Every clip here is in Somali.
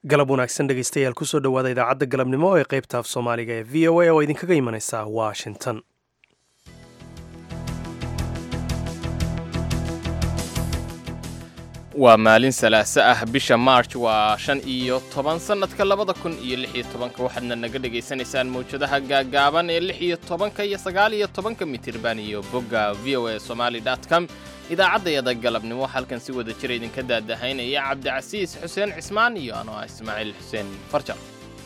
galab wanaagsan dhegaystayaal kusoo dhowaada idaacadda galabnimo ee qaybta af soomaaliga ee v o a oo idinkaga imanaysa washington waa maalin salaaso ah bisha march waa shan iyo toban sannadka labada kun iyo lix iyo tobanka waxaadna naga dhegaysanaysaan mawjadaha gaagaaban ee lix iyo tobanka iyo sagaal iyo tobanka mitirban iyo bogga v o a somaali com idaacaddayada galabnimo halkan si wada jira idinka daadahaynaya cabdicasiis xuseen cismaan iyo anoo ah ismaaciil xuseen farjar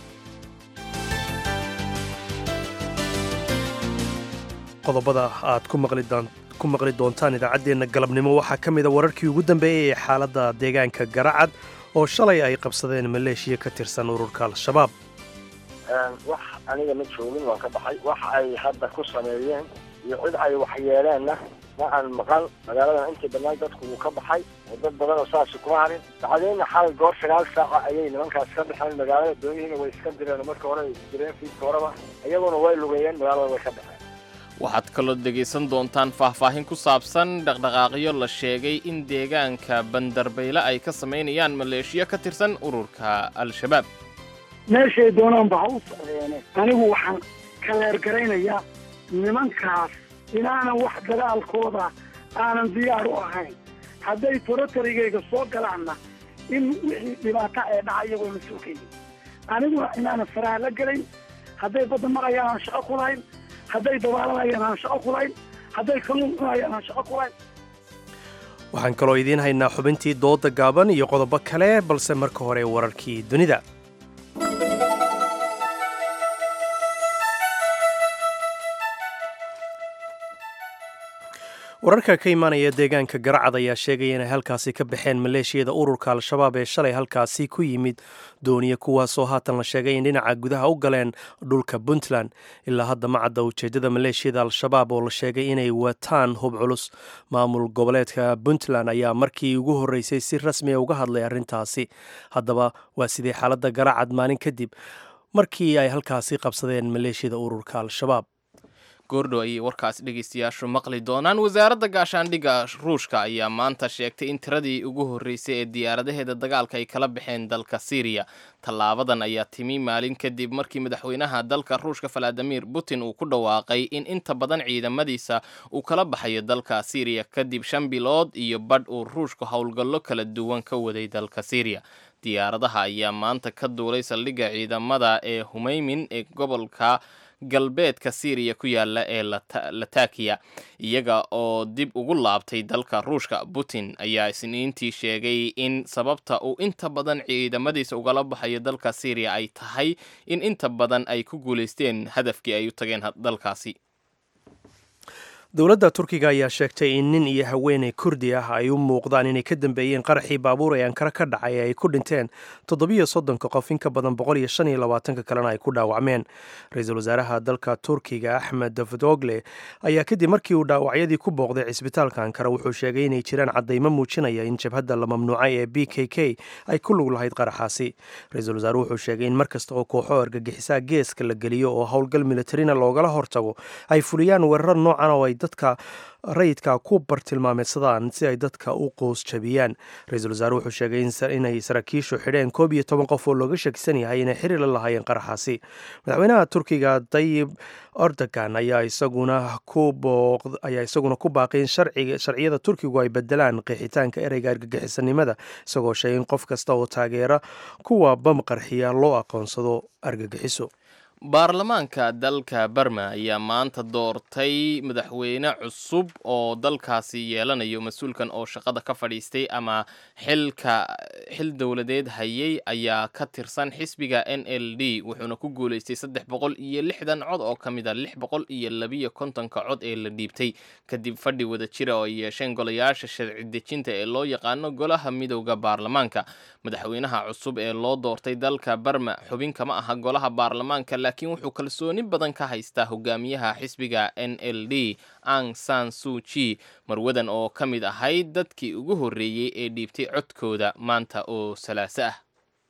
qodobada aad ku maqli doontaan idaacaddeenna galabnimo waxaa ka mida wararkii ugu dambeeyey ee xaaladda deegaanka garacad oo shalay ay qabsadeen maleeshiya ka tirsan ururka al-shabaab wax aniga ma joogin waan ka baxay wax ay hadda ku sameeyeen iyo cid ay waxyeeleenna ma aan maqan magaaladan intii bannaan dadku wuu ka baxay oo dad badan oo saasi kuma harin bacdeenna xalay goor sagaal saaca ayay nimankaas ka baxeen magaalada doonihiina way iska direen marka hore ay direen fiidka horeba iyaguna way lugeeyeen magaalada way ka baxeen waxaad kaloo dhegaysan doontaan faahfaahin ku saabsan dhaqdhaqaaqyo la sheegay in deegaanka bandarbayle ay ka samaynayaan maleeshiyo ka tirsan ururka al-shabaab meeshay doonaanba ha u socdeene anigu waxaan ka leergaraynayaa nimankaas inaanan wax dagaalkooda aanan diyaar u ahayn hadday torotarigayga soo galaanna in wixii dhibaata ee dhaca iyagoo la soo keeyay aniguna inaanan faraha la gelayn hadday badda marayaan aan shaqo ku lahayn hadday dabaalanayaan aan shaqo ku lahayn hadday kalluun cunayaan aan shaqo ku lahayn waxaan kaloo idiin haynaa xubintii dooda gaaban iyo qodobo kale balse marka hore wararkii dunida wararka ka imaanaya deegaanka garacad ayaa sheegaya inay halkaasi ka baxeen maleeshiyada ururka al-shabaab ee shalay halkaasi ku yimid dooniya kuwaasoo haatan la sheegay in dhinaca gudaha u galeen dhulka puntland ilaa hadda ma cadda ujeeddada maleeshiyada al-shabaab oo la sheegay inay wataan hub culus maamul goboleedka puntland ayaa markii ugu horreysay si rasmiya uga hadlay arrintaasi haddaba waa sidii xaaladda garacad maalin kadib markii ay halkaasi qabsadeen maleeshiyada ururka al-shabaab goordhow ayay warkaasi dhegaystayaashu maqli doonaan wasaaradda gaashaandhigga ruushka ayaa maanta sheegtay in tiradii ugu horreysay ee diyaaradaheeda dagaalka ay kala baxeen dalka siiriya tallaabadan ayaa timi maalin kadib markii madaxweynaha dalka ruushka valadimir putin uu ku dhawaaqay in inta badan ciidamadiisa uu kala baxayo dalka siiriya kadib shan bilood iyo badh uu ruushku howlgallo kala duwan ka waday dalka siiriya diyaaradaha ayaa maanta ka duulay saldhigga ciidamada ee humeymin ee gobolka galbeedka siiriya ku yaala ee latakiya iyaga oo dib ugu laabtay dalka ruushka putin ayaa isniintii sheegay in sababta uu inta badan ciidamadiisa ugala baxayo dalka siiriya ay tahay in inta badan ay ku guulaysteen hadafkii ay u tageen dalkaasi dowladda turkiga ayaa sheegtay in nin iyo haweeney kurdi ah ay u muuqdaan inay ka dambeeyeen qaraxii baabuur ee ankara ka dhacay ee ay ku dhinteen toddobiyo soddonka qof in ka badan boqol iyo shan iyo labaatanka kalena ay ku dhaawacmeen ra-iisul wasaaraha dalka turkiga axmed davudogle ayaa kadib markii uu dhaawacyadii ku booqday cisbitaalka ankara wuxuu sheegay inay jiraan caddaymo muujinaya in jabhadda la mamnuucay ee b k k ay ku lug lahayd qaraxaasi ra-iisul wasaaruhu wuxuu sheegay in mar kasta oo kooxo argagixisaa geeska la geliyo oo howlgal militarina loogala hortago ay fuliyaan weeraro noocan oo ay dadka rayidka ku bartilmaameedsadaan si ay dadka u qoos jabiyaan ra-iisul wasaare wuxuu sheegay inay saraakiishu xidheen koob iyo toban qof oo looga shakisan yahay inay xiriir la lahaayeen qaraxaasi madaxweynaha turkiga dayib erdogan ayaa isaguna kuayaa isaguna ku baaqay in sharciyada turkigu ay bedelaan qeexitaanka ereyga argagixisanimada isagoo sheegay in qof kasta oo taageera kuwa bam qarxiya loo aqoonsado argagixiso baarlamaanka dalka barma ayaa maanta doortay madaxweyne cusub oo dalkaasi yeelanayo mas-uulkan oo shaqada ka fadhiistay ama xilka xil dowladeed hayay ayaa ka tirsan xisbiga n l d wuxuuna ku guulaystay saddex boqol iyo lixdan cod oo ka mid a lix boqol iyo labiyo kontonka cod ee la dhiibtay kadib fadhi wada jira oo ay yeesheen golayaasha sharci dejinta ee loo yaqaano golaha midowda baarlamaanka madaxweynaha cusub ee loo doortay dalka barma xubin kama aha golaha baarlamaanka laakiin wuxuu kalsooni badan ka haystaa hogaamiyaha xisbiga n l d ang san suji marwadan oo ka mid ahayd dadkii ugu horreeyey ee dhiibtay codkooda maanta oo salaaso ah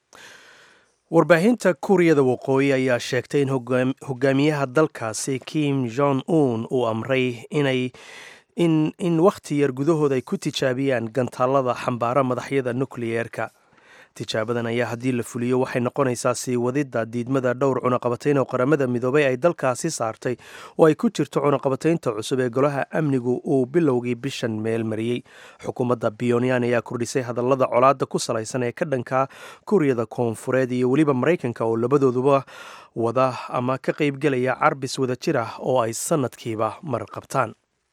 warbaahinta kuuriyada waqooyi ayaa sheegtay in hogaamiyaha dalkaasi kim jong un uu amray inay in in wakhti yar gudahood ay ku tijaabiyaan gantaallada xambaara madaxyada nukliyeerka tijaabadan ayaa haddii la fuliyo waxay noqonaysaa sii wadidda diidmada dhowr cunaqabatayn oo qaramada midoobay ay dalkaasi saartay oo ay ku jirto cunaqabataynta cusub ee golaha amnigu uu bilowgii bishan meel mariyey xukuumadda pyonyan ayaa kordhisay hadallada colaadda ku salaysan ee ka dhanka kuuriyada koonfureed iyo weliba maraykanka oo labadooduba wada ama ka qaybgelaya carbis wada jir ah oo ay sannadkiiba mar qabtaan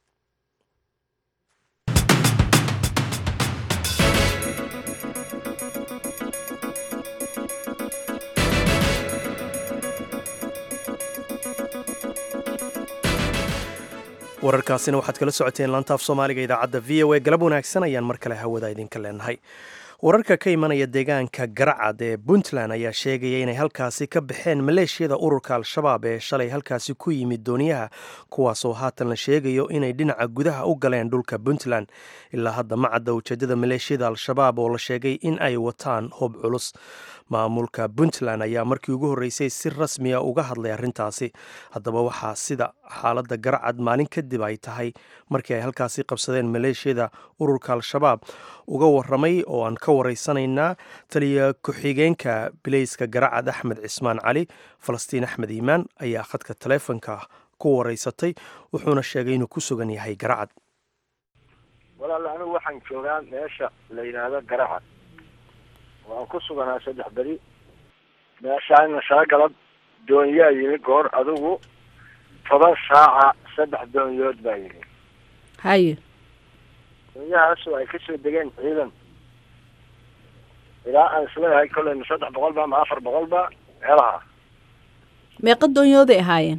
wararkaasina waxaad kala socoteen laantaaf soomaaliga idaacadda v o a galab wanaagsan ayaan mar kale hawada idinka leenahay wararka ka imanaya deegaanka garacad ee puntland ayaa sheegaya inay halkaasi ka baxeen maleeshiyada ururka al-shabaab ee shalay halkaasi ku yimid dooniyaha kuwaasoo haatan la sheegayo inay dhinaca gudaha u galeen dhulka puntland ilaa hadda ma cadda ujeedada maleeshiyada al-shabaab oo la sheegay in ay wataan hub culus maamulka puntland ayaa markii ugu horreysay si rasmiya uga hadlay arrintaasi haddaba waxaa sida xaaladda garacad maalin kadib ay tahay markii ay halkaasi qabsadeen maleeshiyada ururka al-shabaab uga waramay oo aan ka waraysanaynaa taliya ku-xigeenka bileyska garacad axmed cismaan cali falastiin axmed iimaan ayaa khadka taleefonka ku waraysatay wuxuuna sheegay inuu ku sugan yahay garacad walaal anigu waxaan joogaa meesha la yidhaahdo garacad waan ku suganaa saddex beri meeshaana shaagalab doonyaa yimi goor adigu toban saaca saddex doonyood baa yimi haye doonyahaasoo ay kasoo degeen ciidan ilaa aan isleeyahay kolley ma saddex boqol ba ma afar boqol ba meelaha meeqa doonyooday ahaayeen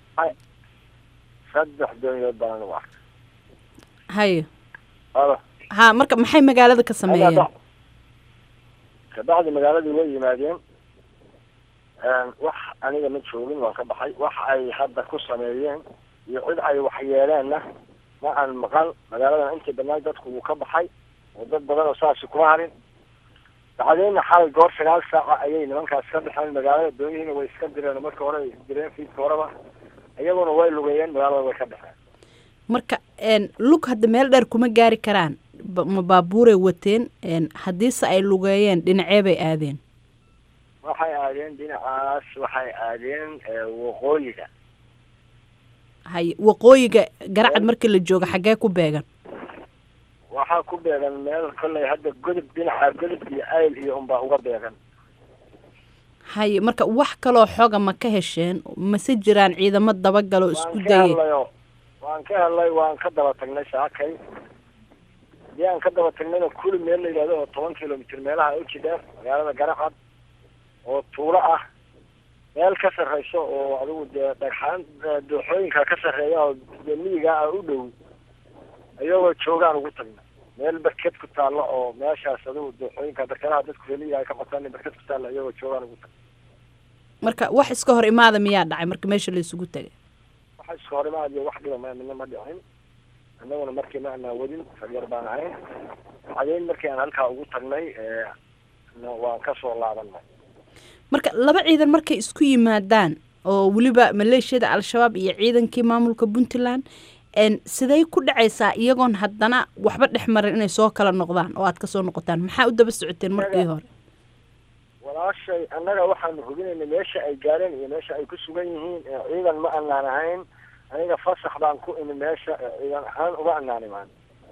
saddex doonyood baan anigu arkay haye alo ha marka maxay magaalada ka sameeyeen kabacdi magaaladii way yimaadeen wax aniga ma joogin waan ka baxay wax ay hadda ku sameeyeen iyo cid ay waxyeeleenna ma aan maqal magaaladan intii badnaay dadku wuu ka baxay oo dad badan oo saasi kuma harin bacdeenna xalay goor sagaal saaca ayay nimankaas ka baxeen magaalada doonihiina way iska direen marka hore ay direen fiidka horeba iyaguna way lugeeyeen magaalada way ka baxeen marka lug hadda meel dheer kuma gaari karaan ma baabuuray wateen haddiise ay lugeeyeen dhinacee bay aadeen waxay aadeen dhinacaas waxay aadeen waqooyiga haye waqooyiga garacad markii la joogo xaggee ku beegan waxaa ku beegan meel kolley hadda godob dhinaca godob iyo ayl iyo unbaa uga beegan haye marka wax kaloo xoga ma ka hesheen mase jiraan ciidamo dabagaloo isku waan ka dayay helnayo waan ka helnay waan ka daba tagnay saakay hadii aan ka daba tagnayna kuli meel la yidhahdo oo toban kilomitr meelaha uji dheer magaalada garacad oo tuulo ah meel ka sarreyso oo adigu dee dhagxaan dooxooyinka ka sarreeya oo dee miyiga ah u dhow iyagoo joogaan ugu tagna meel berked ku taalla oo meeshaas adigu dooxooyinka berkadaha dadku heliya ay ka bataan berked ku taalla iyagoo joogaan ugu tagna marka wax iska hor imaada miyaa dhacay marka meesha la isugu tegay waxa iska hor imaad iyo wax dhiba ma midna ma dhicin annaguna markii ma anaa wadin faryar baan ahayn bacdeen markii aan halkaa ugu tagnay waan kasoo laabanay marka laba ciidan markay isku yimaadaan oo weliba maleeshiyada al-shabaab iyo ciidankii maamulka puntland siday ku dhacaysaa iyagoon haddana waxba dhex marin inay soo kala noqdaan oo aad kasoo noqotaan maxaa u daba socoteen markii hore walaashay annaga waxaanu hubinaynay meesha ay gaareen iyo meesha ay ku sugan yihiin ciidan ma anaan ahayn aniga fasax baan ku imi meesha ciidan ahaan uga anaan imaan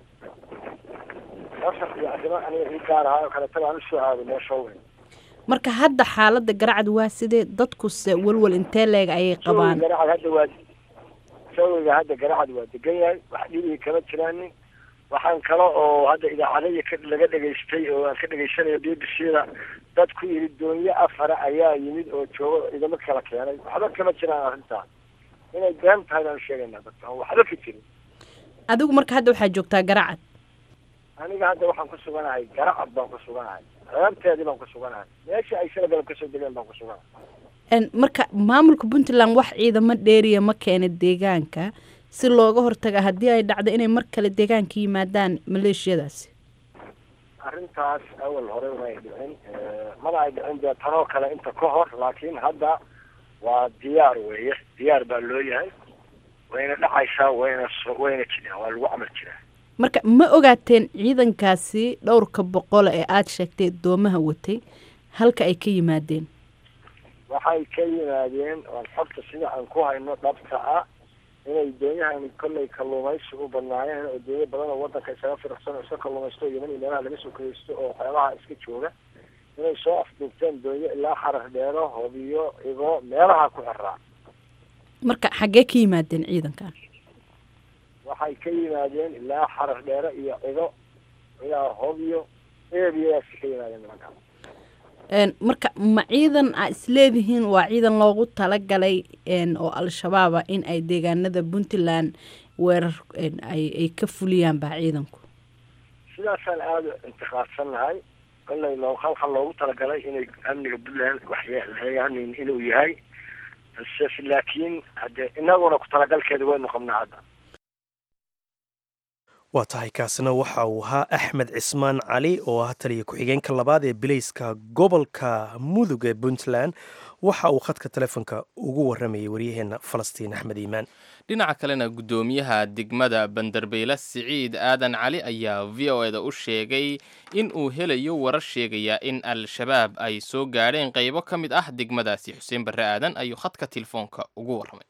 fasax iyo arrimo aniga ii gaar ahaa oo kaleeta baan usoo aaday meesha weyn marka hadda xaaladda garacad waa sidee dadkuse walwal intee leeg ayay qabaan garacad hadda waa sawiga hadda garacad waa degan yahay wax dhibigi kama jiraanin waxaan kale oo hadda idaacadaya ka laga dhegaystay oo aan ka dhegaysanayo b b c da dad ku yidhi doonyo afara ayaa yimid oo joogo ciidamo kala keenay waxba kama jiraan arrintaas inay been tahay baan sheegaynaa dadka aan waxba ka jirin adigu marka hadda waxaa joogtaa garacad aniga hadda waxaan ku suganahay garacad baan ku suganahay reebteedii baan ku suganahay meesha ay shala galab kasoo degeen baan ku suganahay marka maamulka puntland wax ciidamo dheeriya ma keena deegaanka si looga hortaga haddii ay dhacdo inay mar kale deegaanka yimaadaan maleeshiyadaasi arrintaas awal hore may dhicin mana ay dhicin dee tanoo kale inta ka hor laakiin hadda waa diyaar weeye diyaar baa loo yahay wayna dhacaysaa wayna wayna jiraan waa lagu camal jiraa marka ma ogaateen ciidankaasi dhowrka boqol ee aada sheegtay doomaha watay halka ay ka yimaadeen waxay ka yimaadeen oon xogta sida aan ku hayno dhabta ah inay doonyahan kollay kalluumaysi u badnaayeen oo doonyo badan oo wadanka isaga firaqsan oo iska kalluumaysto yeman iyo meelaha laga soo kiraysto oo waxyaabaha iska jooga inay soo afduubteen doonyo ilaa xarar dheero hobiyo igo meelaha ku xiraa marka xaggee ka yimaadeen ciidankan waxay ka yimaadeen ilaa xarar dheere iyo cido ilaa hobiyo eebiyadaasi ka yimaadeen nimankaan marka ma ciidan aa isleedihiin waa ciidan loogu talagalay oo al-shabaaba in ay deegaanada puntland weerar ay ka fuliyaan baa ciidanku sidaasaan aada intiqaadsannahay kollay loo halka loogu talagalay inay amniga puntland waxyeelhayaanin inuu yahay base laakiin hade inaguna ku talagalkeeda waynu qabnaa hadda waa tahay kaasina waxa uu ahaa axmed cismaan cali oo ah taliya ku-xigeenka labaad ee bilayska gobolka mudug ee puntland waxa uu khadka telefoonka ugu waramayay waryaheena falastiin axmed iimaan dhinaca kalena guddoomiyaha degmada bandarbeyle siciid aadan cali ayaa v o eda u sheegay in uu helayo warar sheegaya in al-shabaab ay soo gaadheen qaybo ka mid ah degmadaasi xuseen barre aadan ayuu khadka telefoonka ugu warramay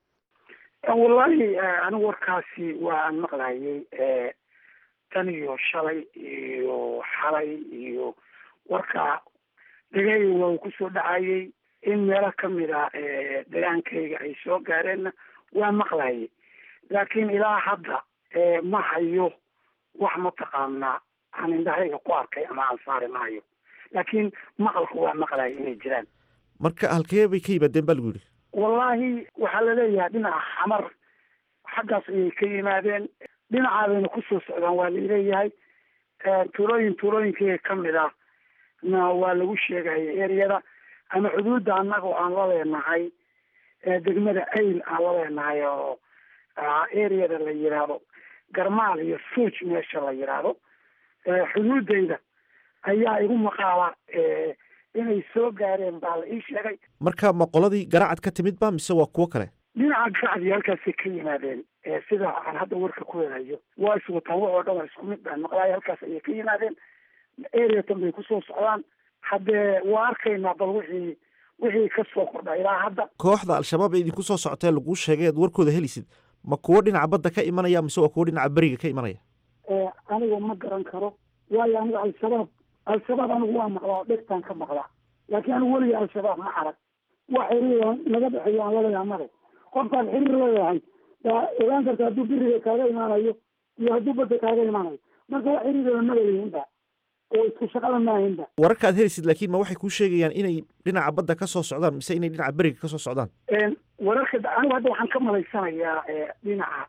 wallaahi anigu warkaasi waan maqlayay tan iyo shalay iyo xalay iyo warka dhegay waa uu kusoo dhacayay in meelo kamid a degaankayga ay soo gaareenna waa maqlayay laakiin ilaa hadda ma hayo wax mataqaanaa aan indhahayga ku arkay ama aan saari maayo laakiin maqalku waa maqlaya inay jiraan marka halkee bay ka yimaadeen baa lagu yidhi wallaahi waxaa laleeyahay dhinaca xamar xaggaas ayay ka yimaadeen dhinacaabayna kusoo socdaan waa laleeyahay tuulooyin tuulooyinkayga kamid ah na waa lagu sheegaya ereyada ama xuduudda annaga aan la leenahay degmada ayl aan la leenahay oo ereyada la yidhaahdo garmaal iyo suuj meesha la yidhaahdo xuduudayda ayaa igu maqaala inay soo gaareen baa la ii sheegay marka ma qoladii garaacad ka timid ba mise waa kuwo kale dhinaca garacdii halkaasay ka yimaadeen sida aan hadda warka ku helayo waa iswataan wax oo dhan waa isku mid baan maqlaaya halkaas ayay ka yimaadeen areatan bay kusoo socdaan haddee waa arkaynaa bal wixii wixii ka soo kordha ilaa hadda kooxda al-shabaab ee idinku soo socotee laguu sheegay aad warkooda helisid ma kuwo dhinaca badda ka imanaya mise waa kuwo dhinaca beriga ka imanaya aniga ma garan karo waayo aniga al-shabaab al-shabaab anigu waa maqlaa dhegtaan ka maqlaa laakiin anigu weliga al-shabaab ma arag wax xiriir naga dhexeeyo aan laleeyahay male qofkaan xiriir leeyahay yaa ogaan karta hadduu beriga kaaga imaanayo iyo hadduu badda kaaga imaanayo marka wax xiriirada ma laleeyihinba oo isku shaqada maahinba wararka aad helisid laakiin ma waxay kuu sheegayaan inay dhinaca badda ka soo socdaan mise inay dhinaca beriga ka soo socdaan wararka anigu hadda waxaan ka malaysanayaa dhinaca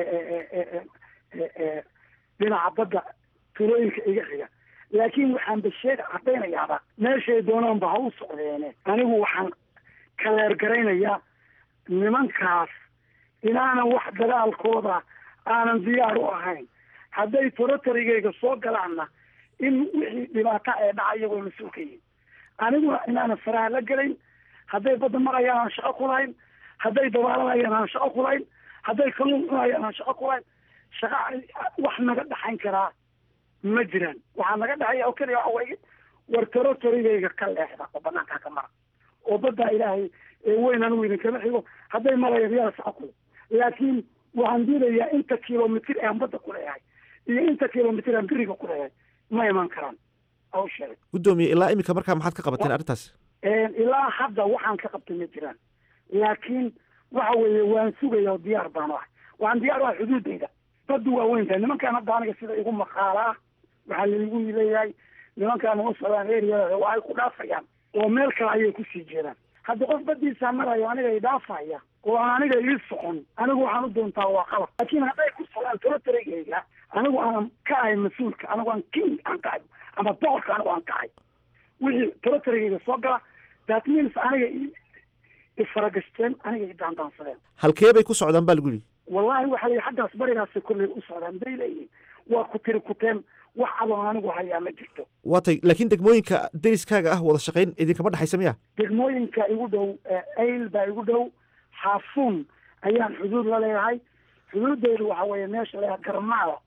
dhinaca badda tuulooyinka iga xiga laakiin waxaan basheeg caddaynayaaba meeshay doonaanba ha u socdeene anigu waxaan kaleergaraynayaa nimankaas inaanan wax dagaalkooda aanan diyaar u ahayn hadday torotarigayga soo galaanna in wixii dhibaata ee dhacaya way mas-uul ka yihin aniguna inaanan faraha la gelayn hadday badda marayaan aan shaqo ku lahayn hadday dabaalanayaan aan shaqo ku lahayn hadday kalluun cunayaan aan shaqo ku lahayn shaqa wax naga dhaxayn karaa ma jiraan waxaa naga dhexeeya oo keliya waxa weeye war torotarigayga ka leexda oo banaankaa ka mara oo baddaa ilaahay weyn anigu idinkama xigo hadday marayaan yaa shaqo kule laakiin waxaan diidayaa inta kilomitr aan badda ku leeyahay iyo inta kilomitr aan beriga ku leeyahay ma iman karaan aw sheegay guddoomiye ilaa iminka markaa maxaad ka qabateen arrintaas ilaa hadda waxaan ka qabtay ma jiraan laakiin waxa weeye waan sugaya oo diyaar baan u ahay waxaan diyaar u ahay xuduudayda baddu waa weyn tahay nimankaan hadda aniga sida igu maqaala ah waxaa laigu leeyahay nimankaan uma socdaan eriyada waa ay ku dhaafayaan oo meel kale ayay kusii jeedaan hadda qof badiisa marayo aniga i dhaafaya oo aan aniga ii socon anigu waxaan u doontaa waa qalab laakiin hadday ku socdaan torotarigayga anigu aanan ka ahay mas-uulka anigu aan king aan ka ahay ama boqorka anigu aan ka ahay wixii torotarigayga soo gala that means aniga ifaragashteen aniga i daandaansadeen halkee bay ku socdaan baa lagu yidhi wallahi waxa lii xaggaas barigaasi kolley u socdaan bay leeyihin waa ku tiri kuteen wax adoon anigu hayaa ma jirto waa tay laakiin degmooyinka deriskaaga ah wada shaqayn idinkama dhexaysa miya degmooyinka igu dhow ayl baa igu dhow xaafuun ayaan xuduud la leeyahay xuduudeydu waxa weeye meesha leeyahay garmaada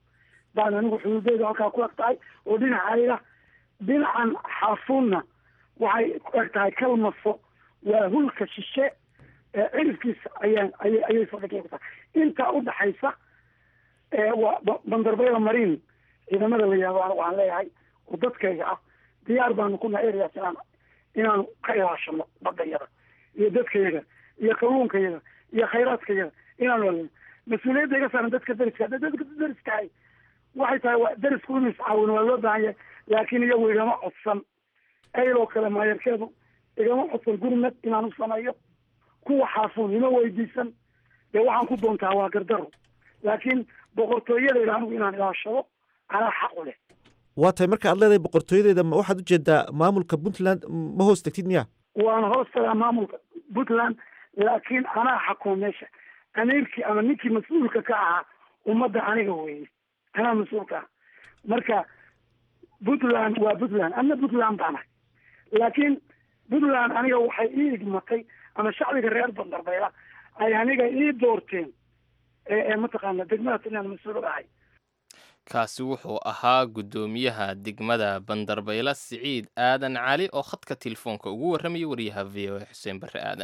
baan anigu xuduudeyda halkaa ku eg tahay oo dhinacayga dhinacan xaafuunna waxay ku eg tahay kalmafo waa hulka shishe ee cirifkiisa ayaan ayay ayay saldhigya ku tahay intaa udhaxaysa waa bandarbayla mariin ciidamada la yihahdo anigu waxaan leeyahay oo dadkayga ah diyaar baanu ku nahay areas inaan inaanu ka ilaashano badayada iyo dadkayaga iyo kalluunkayaga iyo khayraadkayaga inaanu alino mas-uuliyadda iga saaran dadka dariska hadda dadka dariskahay waxay tahay waa darisku inuu iscaawin waa loo baahan yahay laakiin iyagu igama codsan ayloo kale maayarkeedu igama codsan gurmad inaan u sameeyo kuwa xaafuun ima weydiisan dee waxaan ku doontaa waa gardaro laakiin boqortooyadayda anigu inaan ilaashado anaa xaq u leh waa tahay marka aad leedahay boqortooyadeeda ma waxaad ujeedaa maamulka puntland ma hoos tegtid miya waana hoos tagaa maamulka puntland laakiin anaa xakuma meesha amiirkii ama ninkii mas-uulka ka ahaa ummadda aniga weeye anaa mas-uulka ah marka puntland waa puntland ana puntland baanahay laakiin puntland aniga waxay ii igmatay ama shacbiga reer bandarbayla ay aniga ii doorteen ee mataqaana degmada inaan mas-uul ahay kaasi wuxuu ahaa guddoomiyaha degmada bandarbayla siciid aadan cali oo khadka telefoonka ugu warramaya wariyaha v o a xuseen barre aadan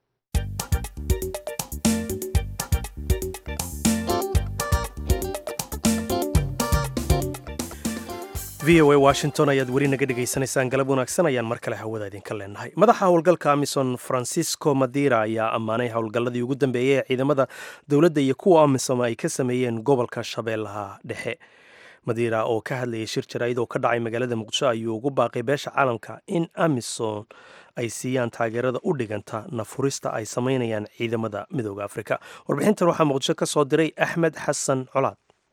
v o a washington ayaad weli naga dhegaysanaysaan galab wanaagsan ayaan mar kale hawada idinka leenahay madaxa howlgalka amison francisco madira ayaa ammaanay howlgalladii ugu dambeeyey ee ciidamada dowladda iyo kuwa amisom ay ka sameeyeen gobolka shabeellaha dhexe madira oo ka hadlayay shir jaraa'id oo ka dhacay magaalada muqdisho ayuu ugu baaqay beesha caalamka in amison ay siiyaan taageerada u dhiganta nafurista ay samaynayaan ciidamada midooda afrika warbixintan waxaa muqdisho ka soo diray axmed xasan colaad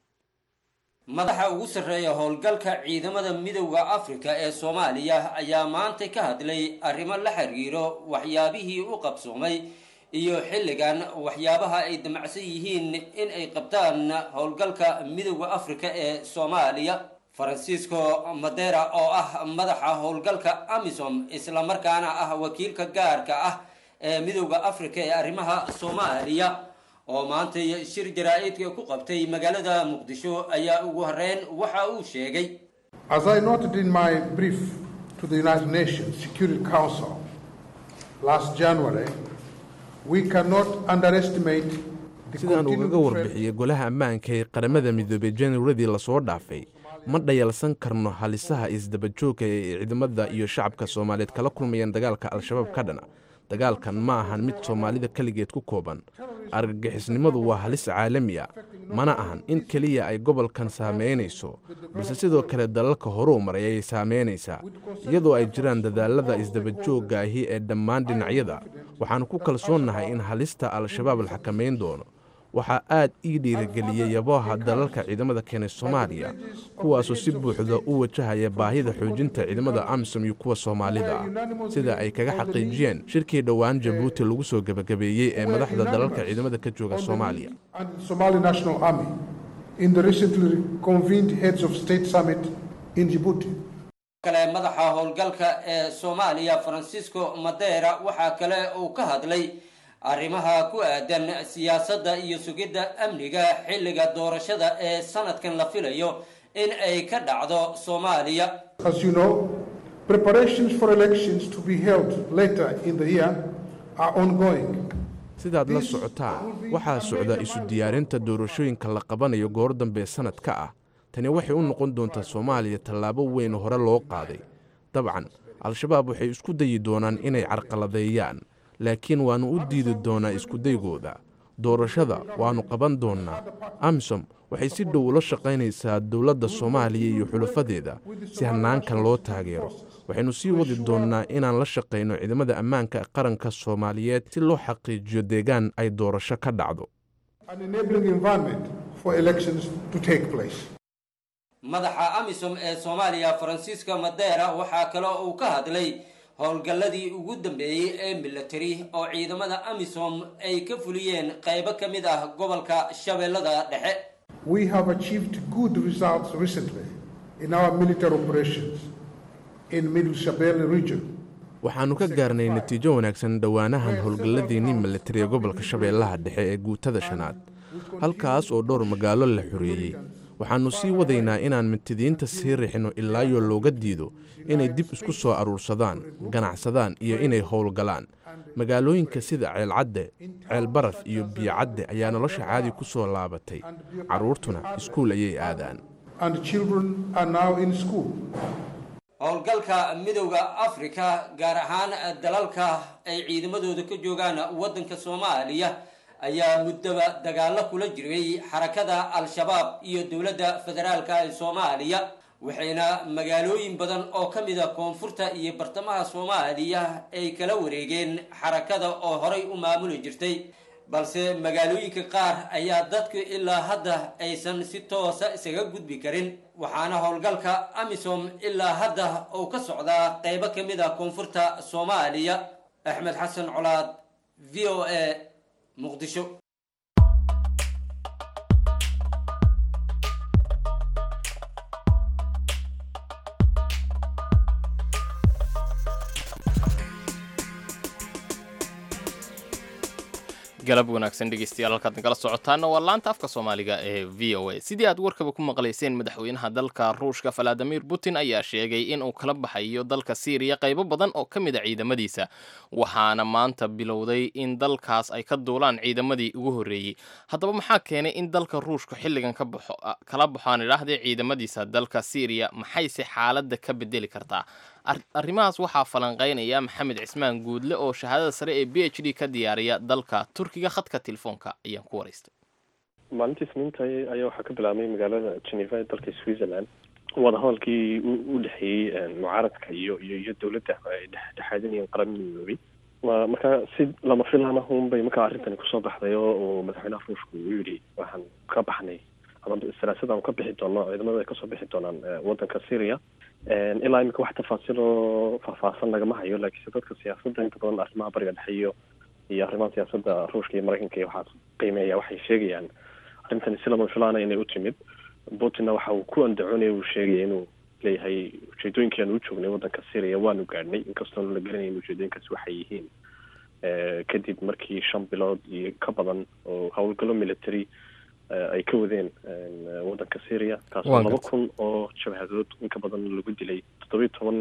madaxa ugu sarreeya howlgalka ciidamada midowda afrika ee soomaaliya ayaa maanta ka hadlay arrimo la xiriiro waxyaabihii u qabsoomay iyo xilligan waxyaabaha ay damacsan yihiin in ay qabtaan howlgalka midowda afrika ee soomaaliya francisco madera oo ah madaxa howlgalka amisom islamarkaana ah wakiilka gaarka ah ee midowda afrika ee arrimaha soomaaliya oo maanta shir jaraa-idka ku qabtay magaalada muqdisho ayaa ugu horeyn waxa uu sheegay As I noted in my brief to the United Nations Security Council last January, we cannot underestimate the sidaan ugaga continued threat warbixiyey golaha ammaanka ee qaramada midoobay januaradii lasoo dhaafay ma dhayalsan karno halisaha isdabajoogka ee ciidamada iyo shacabka soomaaliyeed kala kulmayaan dagaalka al-shabaab ka dhana dagaalkan ma ahan mid soomaalida keligeed ku kooban argagixisnimadu waa halis caalami a mana ahan in keliya ay gobolkan saameynayso balse sidoo kale dalalka horuu maray ayay saameynaysaa iyadoo ay jiraan dadaalada isdabajoogga ahi ee dhammaan dhinacyada waxaanu ku kalsoonnahay in halista al-shabaab la xakamayn doono waxaa aad ii dhiirigeliyey yaboha dalalka ciidamada keenay soomaaliya kuwaasoo si buuxda u wajahaya baahida xoojinta ciidamada amisom iyo kuwa soomaalida ah sida ay kaga xaqiijiyeen shirkii dhowaan jabuuti lagu soo gebagabeeyey ee madaxda dalalka ciidamada ka jooga soomaaliya and the Somali National Army in the recently convened Heads of State Summit in Djibouti. kale madaxa howlgalka ee soomaaliya francisco madera waxaa kale uu ka hadlay arrimaha ku aadan siyaasadda iyo sugidda amniga xilliga doorashada ee sanadkan la filayo in ay ka dhacdo soomaaliya As you know, preparations for elections to be held later in the year are ongoing. sidaad la socotaan waxaa socda isu diyaarinta doorashooyinka la qabanayo goor dambe sannadka ah tani waxay u noqon doontaa soomaaliya tallaabo weyn oo hore loo qaaday dabcan al-shabaab waxay isku dayi doonaan inay carqaladeeyaan laakiin waannu u diidi doonaa iskudaygooda doorashada waannu qaban doonnaa amisom waxay si dhow ula shaqaynaysaa dowladda soomaaliya iyo xulafadeeda si hannaankan loo taageero waxaynu sii wadi doonnaa inaan la shaqayno ciidamada ammaanka qaranka soomaaliyeed si loo xaqiijiyo deegaan ay doorasho ka dhacdo An enabling environment for elections to take place. madaxa amisom ee soomaaliya francisco madera waxaa kaloo uu ka hadlay howlgalladii ugu dambeeyey ee military oo ciidamada amisom ay ka fuliyeen qaybo ka mid ah gobolka shabeellada dhexe We have achieved good results recently in our military operations in Middle Shabelle region. waxaannu ka gaarnay natiijo wanaagsan dhowaanahan howlgalladiinni militari ee gobolka shabeellaha dhexe ee guutada shanaad halkaas oo dhowr magaalo la xoreeyey waxaannu sii wadaynaa inaan mintidiinta sii rixinno ilaayoo looga diido inay dib isku soo aruursadaan ganacsadaan iyo inay howlgalaan magaalooyinka sida ceelcadde ceelbaraf iyo biyocadde ayaa nolosha caadi ku soo laabatay carruurtuna iskuul ayay aadaan and children are now in school. howlgalka midowda afrika gaar ahaan dalalka ay ciidamadooda ka joogaan waddanka soomaaliya ayaa muddaba dagaalo kula jiray xarakada al-shabaab iyo dowladda federaalka ee soomaaliya waxayna magaalooyin badan oo ka mid a koonfurta iyo bartamaha soomaaliya ay kala wareegeen xarakada oo horay u maamuli jirtay balse magaalooyinka qaar ayaa dadku ilaa hadda aysan si toosa isaga gudbi karin waxaana howlgalka amisom ilaa hadda uu ka socdaa qeybo ka mid a koonfurta soomaaliya axmed xasan colaad v o a muqdisho galab wanaagsan dhegeystayaal halkaad nagala socotaana waa laanta afka soomaaliga ee v o a sidii aad warkaba ku maqlayseen madaxweynaha dalka ruushka valadimir putin ayaa sheegay in uu kala baxayo dalka syriya qaybo badan oo ka mid a ciidamadiisa waxaana maanta bilowday in dalkaas ay ka duulaan ciidamadii ugu horreeyey haddaba maxaa keenay in dalka ruushka xilligan ka baxo kala baxoaan idhaahdee ciidamadiisa dalka syriya maxayse xaaladda ka bedeli kartaa arrimahaas waxaa falanqeynaya maxamed cismaan guudle oo shahaadada sare ee b h d ka diyaariya dalka turkiga khadka telefoonka ayaan ku waraystay maalintii isniinta ayaa waxaa ka bilaabmay magaalada geneva ee dalka switzerland wadahadalkii u dhexeeyey mucaaradka iyo iyo iyo dowladda ay dhexdhexaadinayeen qaramada midoobay marka si lama filaan ah unbay markaa arrintani kusoo baxday oo uu madaxweynaha ruushka uu yidhi waxaan ka baxnay ama saraasada aan ka bixi doono ciidamada ay kasoo bixi doonaan waddanka syria ilaa imika wax tafaasiil oo faahfaahsan lagama hayo laakiinse dadka siyaasadda inta badan arrimaha bariga dhexe iyo iyo arrimaha siyaasadda ruushka iyo maraykanka iyo waxaa qiimeeya waxay sheegayaan arrintani si lama filaana inay u timid putinna waxa uu ku andacoonaya uu sheegaya inuu leeyahay ujeedooyinkii aan u joognay waddanka syria waanu gaadhnay inkastoona la garanayn ujeedooyinkaasi waxay yihiin kadib markii shan bilood iyo ka badan oo howlgallo military ay ka wadeen waddanka syria kaasoo laba kun oo jabhadood inka badan lagu dilay toddobiyo toban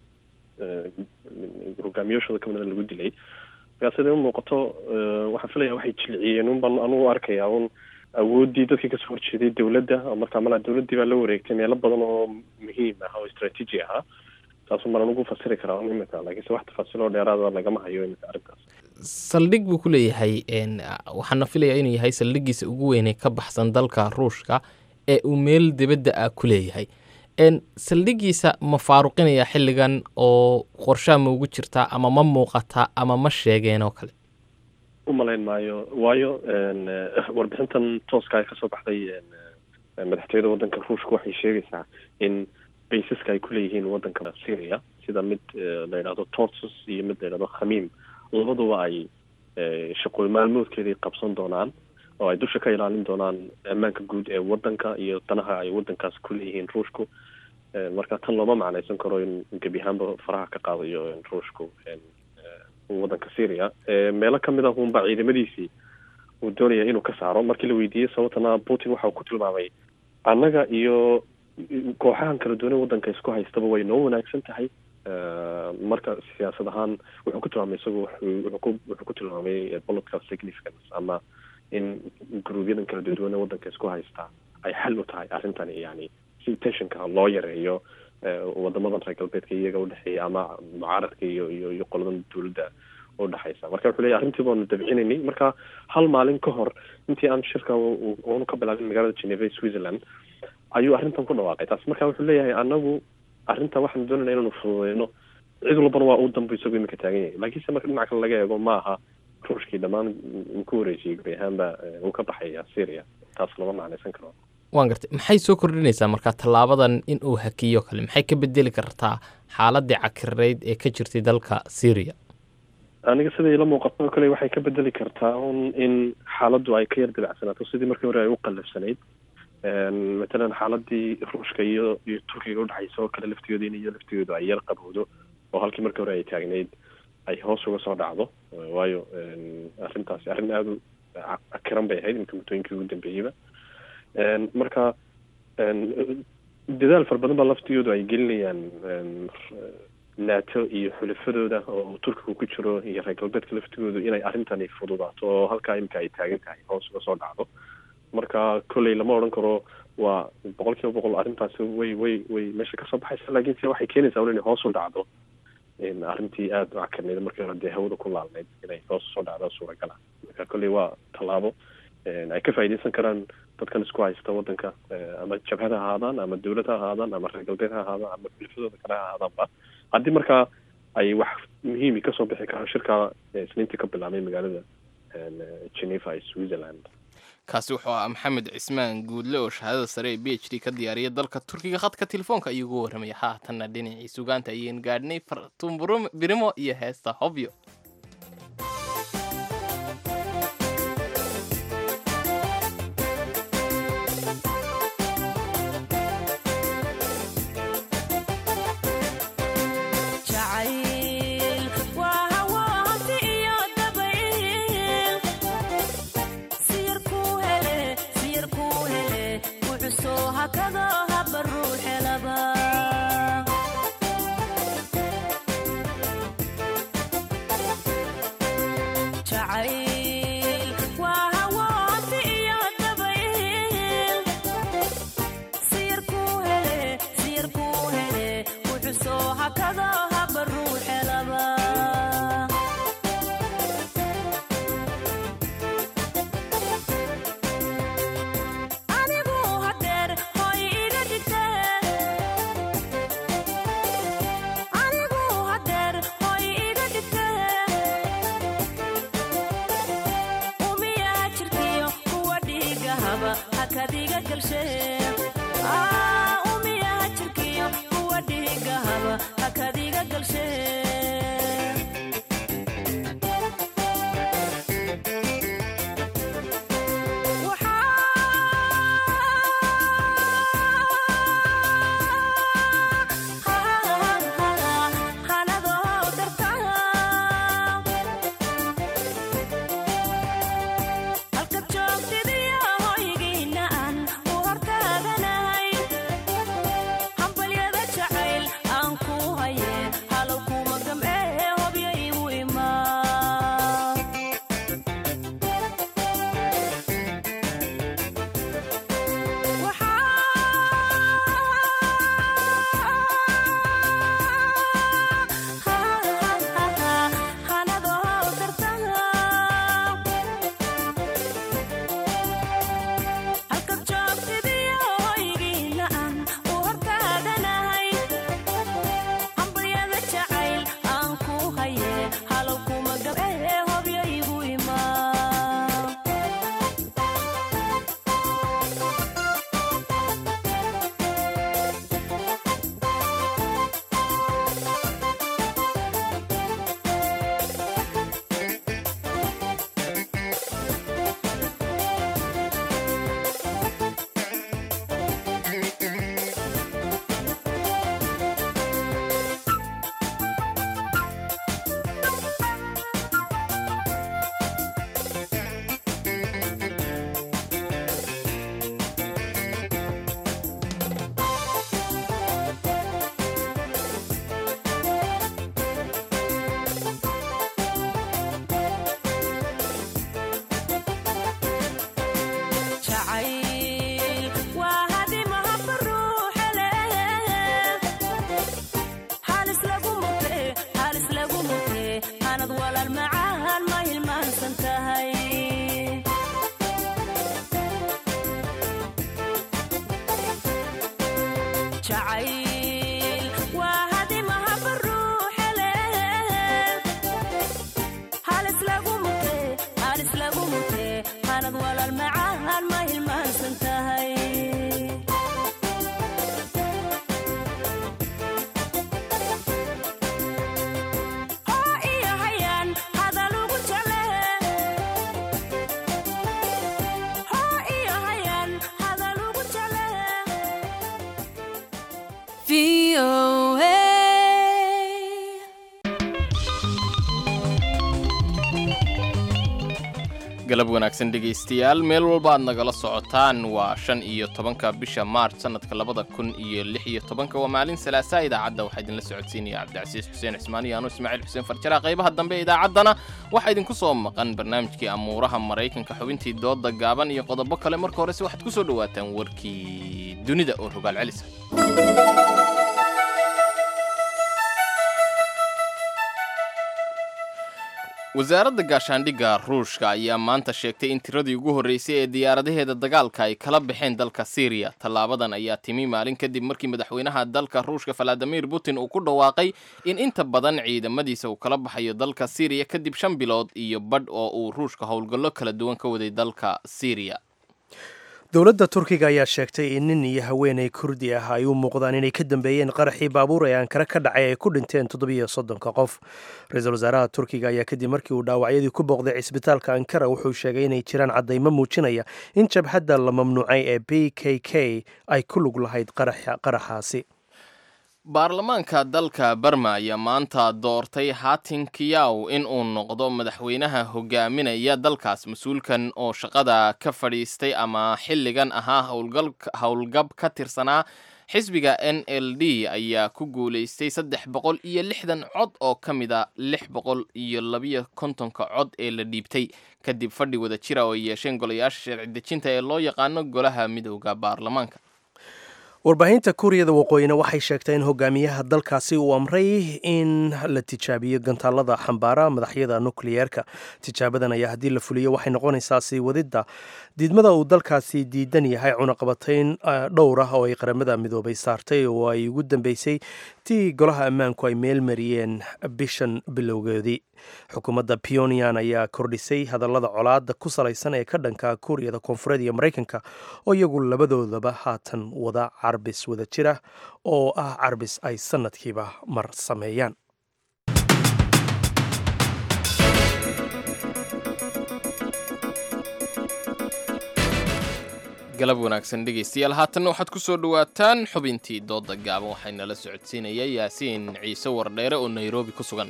hogaamiyooshooda ka midana lagu dilay markaa siday u muuqato waxaan filaya waxay jilciyeen un baan anugu arkaya un awooddii dadkii kasoo horjeeday dowladda markaa malaa dowladdii baa la wareegtay meelo badan oo muhiim ah oo istraatiiji ahaa taasun baan anugu fasiri karaa un imika laakiinse wax tafaasiiloo dheeraada lagama hayo imika arrintaas saldhig buu ku leeyahay waxaana filayaa inuu yahay saldhigiisa ugu weynee ka baxsan dalka ruushka ee uu meel dibadda ah ku leeyahay saldhigiisa ma faaruqinaya xilligan oo qorshaa ma ugu jirtaa ama ma muuqataa ama ma sheegeen oo kale u malayn maayo waayo warbixintan tooska ay kasoo baxday madaxtooyada waddanka ruushka waxay sheegaysaa in baysaska ay ku leeyihiin waddanka syria sida mid la yidhahdo torsus iyo mid la yidhahdo khamiim labaduba ay shaqooy maalmoodkeeday qabsan doonaan oo ay dusha ka ilaalin doonaan ammaanka guud ee waddanka iyo danaha ay waddankaas ku leeyihiin ruushku marka tan looma macnaysan karo in gebi ahaanba faraha ka qaadayo ruushku waddanka syria meelo kamid ah unba ciidamadiisii uu doonaya inuu ka saaro markii la weydiiyey sababtana putin waxa uu ku tilmaamay annaga iyo kooxahan kala duwanay waddanka isku haystaba way noo wanaagsan tahay marka siyaasad ahaan wuxuu ku tilmaamay isagu wuxuu ku wuxuu ku tilmaamay political significance ama in gruubyadan kala duduwane waddanka isku haystaa ay xal u tahay arrintani yani si tensionka loo yareeyo wadamadan reer galbeedka iyaga udhexeeya ama mucaaradka iyo iyo iyo qoladan dowladda udhexaysa marka wuxuu leeyahy arrintii baanu dabcinaynay marka hal maalin ka hor intii aan shirka oonu ka bilaabin magaalada geneva switzerland ayuu arrintan ku dhawaaqay taas marka wuxuu leeyahay anagu arrintan waxaanu doonayna inaanu fududeyno cid walbana waa u dambu isagu imika taagan yahay laakiinse marka dhinaca kale laga eego ma aha ruushkii dhammaan uu ku wareejiyey guri ahaanba uu ka baxaya syria taas lama macnaysan karo waan gartay maxay soo kordhinaysaa marka tallaabadan in uu hakiyo kale maxay ka bedeli kartaa xaaladii cakirayd ee ka jirtay dalka syria aniga sida ila muuqato oo kale waxay ka bedeli kartaa un in xaaladdu ay ka yar dabacsanaato sidii markii hore ay u qallafsanayd matalan xaaladii ruushka iyo iyo turkiga udhexaysa oo kale laftigooda in iyo laftigooda ay yar qabowdo oo halkii markii hore ay taagnayd ay hoos uga soo dhacdo waayo arrintaasi arrin aada u cakiran bay ahayd imika muddooyinkii ugu dambeeyeyba marka dadaal fara badan baa laftigoodu ay gelinayaan nato iyo xulafadooda oo turkiga ku jiro iyo reer galbeedka laftigoodu inay arrintani fududaato oo halkaa imika ay taagan tahay hoos uga soo dhacdo marka kolley lama odhan karo waa boqol kiiba boqol arrintaasi way way way meesha kasoo baxaysa laakiin se waxay keenaysaa un inay hoos u dhacdo arrintii aada u cakarneyd markii hore dee hawada ku laalneyd inay hoos usoo dhacdo suuragala marka kolley waa tallaabo ay ka faa'iideysan karaan dadkan isku haysta waddanka ama jabhad ha ahaadaan ama dawlad ha ahaadaan ama reer galbeed ha ahaadaan ama xulafadooda kale ha ahaadaanba haddii markaa ay wax muhiimi kasoo bixi karaan shirka isniintii ka bilaabmay magaalada geneva ee switzerland kaasi wuxuu ahaa maxamed cismaan guudle oo shahaadada sare ee b h d ka diyaariya dalka turkiga khadka telefoonka ayuu ugu warramaya haatanna dhinacii sugaanta ayeen gaadhnay fartuun birimo iyo heesta hobyo galab wanaagsan dhegaystayaal meel walba aad nagala socotaan waa shan iyo tobanka bisha maarch sanadka labada kun iyo lix iyo tobanka waa maalin salaasaa idaacadda waxaa idinla socodsiinaya cabdicasiis xuseen cismaan iyo anuu ismaaciil xuseen farjara qaybaha dambe ee idaacaddana waxaa idinku soo maqan barnaamijkii amuuraha maraykanka xubintii dooda gaaban iyo qodobo kale marka horese waxaad ku soo dhowaataan warkii dunida oo rogaal celisa wasaaradda gaashaandhigga ruushka ayaa maanta sheegtay in tiradii ugu horreysay ee diyaaradaheeda dagaalka ay kala baxeen dalka syriya tallaabadan ayaa timi maalin kadib markii madaxweynaha dalka ruushka valadimir putin uu ku dhawaaqay in inta badan ciidamadiisa uu kala baxayo dalka syriya kadib shan bilood iyo badh oo uu ruushka howlgallo kala duwan ka waday dalka syriya dowladda turkiga ayaa sheegtay in nin iyo haweenay kurdi ah ay u muuqdaan inay ka dambeeyeen qaraxii baabuur ee ankara ka dhacay ay ku dhinteen toddobiyo soddonka qof ra-iisul wasaaraha turkiga ayaa kadib markii uu dhaawacyadii ku booqday cisbitaalka ankara wuxuu sheegay inay jiraan caddaymo muujinaya in jabhadda la mamnuucay ee b k k ay ku lug lahayd qaraxaasi baarlamaanka dalka barma ayaa maanta doortay hatin kiyaw in uu noqdo madaxweynaha hogaaminaya dalkaas mas-uulkan oo shaqada ka fadhiistay ama xilligan ahaa howlgab ka tirsanaa xisbiga n l d ayaa ku guulaystay saddex boqol iyo lixdan cod oo ka mid a lix boqol iyo labiyo kontonka cod ee la dhiibtay kadib fadhi wada jira oo ay yeesheen golayaasha sharci dejinta ee loo yaqaano golaha midowda baarlamaanka warbaahinta kuuriyada waqooyina waxay sheegtay in hogaamiyaha dalkaasi uu amray in la tijaabiyo gantaalada xambaara madaxyada nukliyeerka tijaabadan ayaa haddii la fuliyo waxay noqonaysaa sii wadidda diidmada uu dalkaasi diidan yahay cunaqabatayn dhowr ah oo ay qaramada midoobay saartay oo ay ugu dambeysay tii golaha ammaanku ay meel mariyeen bishan bilowgeedii xukuumadda pyonyan ayaa kordhisay hadallada colaada ku salaysan ee ka dhanka kuuriyada koonfureed iyo maraykanka oo iyagu labadoodaba haatan wada carbis wada jira oo ah carbis ay sanadkiiba mar sameeyaan galab wanaagsan dhegaystayaal haatanna waxaad ku soo dhowaataan xubintii dooda gaaban waxaynala socodsiinaya yaasiin ciise wardheere oo nairobi ku sugan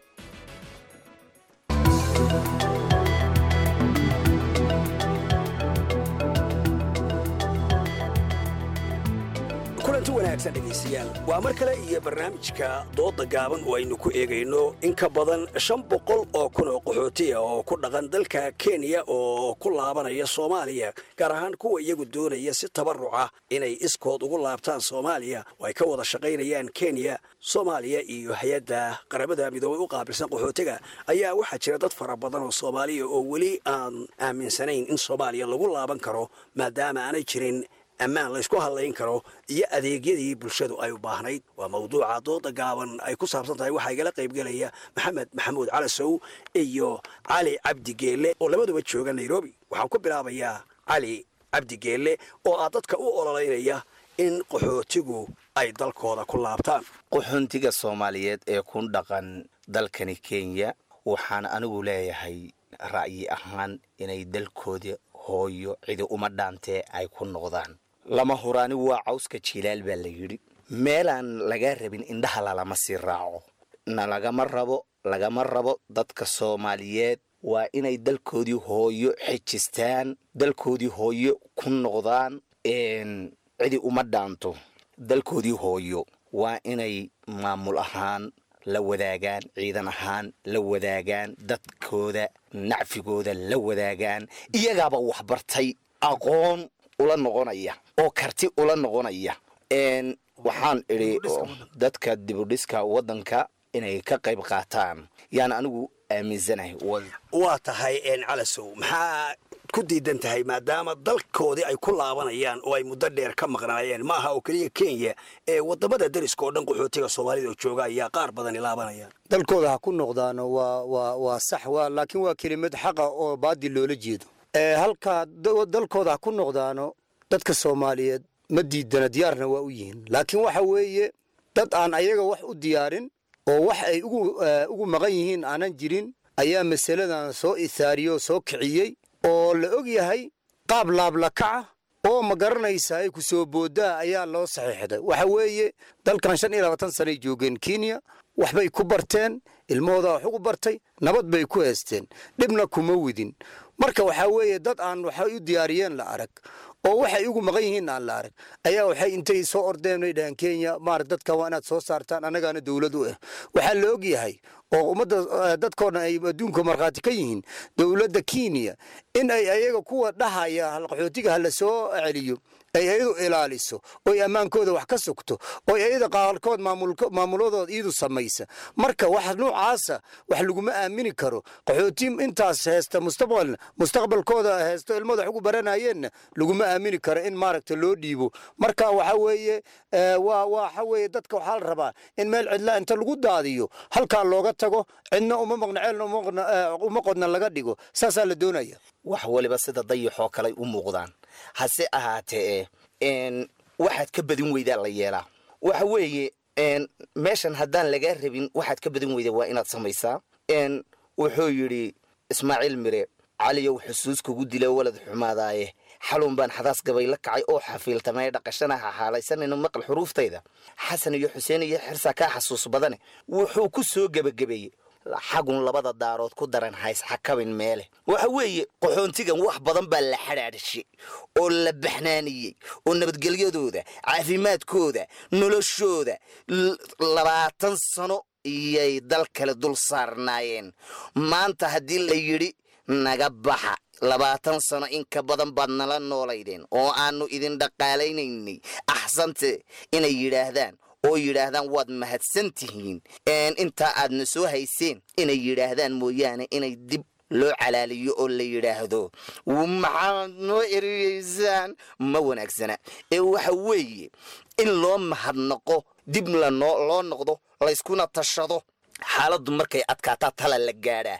kulanti wanaagsan dhegaystayaal waa mar kale iyo barnaamijka dooda gaaban oo aynu ku eegayno in ka badan shan boqol oo kun oo qaxootiya oo ku dhaqan dalka kenya oo ku laabanaya soomaaliya gaar ahaan kuwa iyagu doonaya si tabaruca inay iskood ugu laabtaan soomaaliya oo ay ka wada shaqaynayaan kenya soomaaliya iyo hay-adda qaramada midoobay u qaabilsan qaxootiga ayaa waxaa jira dad fara badan oo soomaaliya oo weli aan aaminsanayn in soomaaliya lagu laaban karo maadaama aanay jirin ammaan laysku hadlayn karo iyo adeegyadii bulshadu ay u baahnayd waa mawduuca dooda gaaban ay ku saabsan tahay waxaa igala qaybgelaya maxamed maxamuud calasow iyo cali cabdi geelle oo labaduba jooga nairobi waxaan ku bilaabayaa cali cabdi geelle oo ah dadka u ololaynaya in qaxootigu ay dalkooda ku laabtaan qaxoontiga soomaaliyeed ee ku dhaqan dalkani kenya waxaan anigu leeyahay ra'yi ahaan inay dalkooda hooyo cidi uma dhaantee ay ku noqdaan lama huraani waa cawska jiilaal baa la yidhi meelaan lagaa rabin indhaha lalama sii raaco na lagama rabo lagama rabo dadka soomaaliyeed waa inay dalkoodii hooyo xejistaan dalkoodii hooyo ku noqdaan cidi uma dhaanto dalkoodii hooyo waa inay maamul ahaan la wadaagaan ciidan ahaan la wadaagaan dadkooda nacfigooda la wadaagaan iyagaaba waxbartay aqoon ula noqonaya oo karti ula noqonaya waxaan idhi dadka dibudhiska waddanka inay ka qayb qaataan yaan anigu aaminsanahay waa tahay calasow maxaa ku diidan tahay maadaama dalkoodii ay ku laabanayaan oo ay muddo dheer ka maqnaayeen ma aha oo keliya kenya ee wadamada dariska oo dhan qaxootiga soomaalida oo jooga ayaa qaar badani laabanayaan dalkooda ha ku noqdaano waa waa waa sax waa laakiin waa kelimad xaqa oo baadil loola jeedo halkaa dalkooda ha ku noqdaano dadka soomaaliyeed ma diidana diyaarna waa u yihiin laakiin waxa weeye dad aan ayaga wax u diyaarin oo wax ay ugu maqan yihiin aanan jirin ayaa masaladan soo isaariyey oo soo kiciyey oo la og yahay qaab laablakaca oo ma garanaysa ay ku soo booddaa ayaa loo saxiixday waxa weeye dalkan shan iyo labaatan sanay joogeen kenya waxbay ku barteen ilmahooda wax ugu bartay nabad bay ku heesteen dhibna kuma widin marka waxaa weeye dad aan waxay u diyaariyeen la arag oo waxay ugu maqan yihiin aan la arag ayaa waxay intay soo ordeen ay dhaheen kenya maarata dadka waa inaad soo saartaan annagaana dowlad u ah waxaa la og yahay oo ummadda dadkoo dhan ay adduunka markhaati ka yihiin dowladda kenya in ay ayaga kuwa dhahaya qaxootiga ha la soo celiyo ay iyadu ilaaliso oy ammaankooda wax ka sugto oy iyada qaarkood maamuladooda iyadu samaysa marka wax nuucaasa wax laguma aamini karo qaxooti intaas heesta mustaqbalna mustaqbalkooda heesto ilmada wax ugu baranayeenna laguma aamini karo in maaragta loo dhiibo marka waxa weeye waa waxa weeye dadka waxaa la rabaa in meel cidla inta lagu daadiyo halkaa looga tago cidna uma maqna ceelna uma qodna laga dhigo saasaa la doonaya wax waliba sida dayaxoo kaley u muuqdaan hase ahaatee waxaad ka badin weydaa la yeelaa waxa weeye meeshan haddaan lagaa rabin waxaad ka badin weyda waa inaad samaysaa wuxuu yidhi ismaaciil mire caliyow xusuus kugu dila walad xumaadaaye xalun baan xadaas gabay la kacay oo xafiiltamay dhaqashana ha xaalaysanayno maqal xuruuftayda xasan iyo xuseen iyo xirsaa kaa xasuus badane wuxuu ku soo gebagabeeyey xagun labada daarood ku daran hays xakabin meele waxa weeye qaxoontigan wax badan baa la xadhaadhishay oo la baxnaaniyey oo nabadgelyadooda caafimaadkooda noloshooda labaatan sano iyay dal kale dul saarnaayeen maanta haddii la yidhi naga baxa labaatan sano in ka badan baad nala noolaydeen oo aanu idin dhaqaalaynaynay axsante inay yidhaahdaan oo yidhaahdaan waad mahadsan tihiin intaa aadna soo hayseen inay yidhaahdaan mooyaane inay dib loo calaaliyo oo la yidhaahdo maxaad noo eriyeysaan ma wanaagsana ee waxa weeye in loo mahadnaqo dib lanoo loo noqdo layskuna tashado xaaladdu markay adkaataa tala la gaadhaa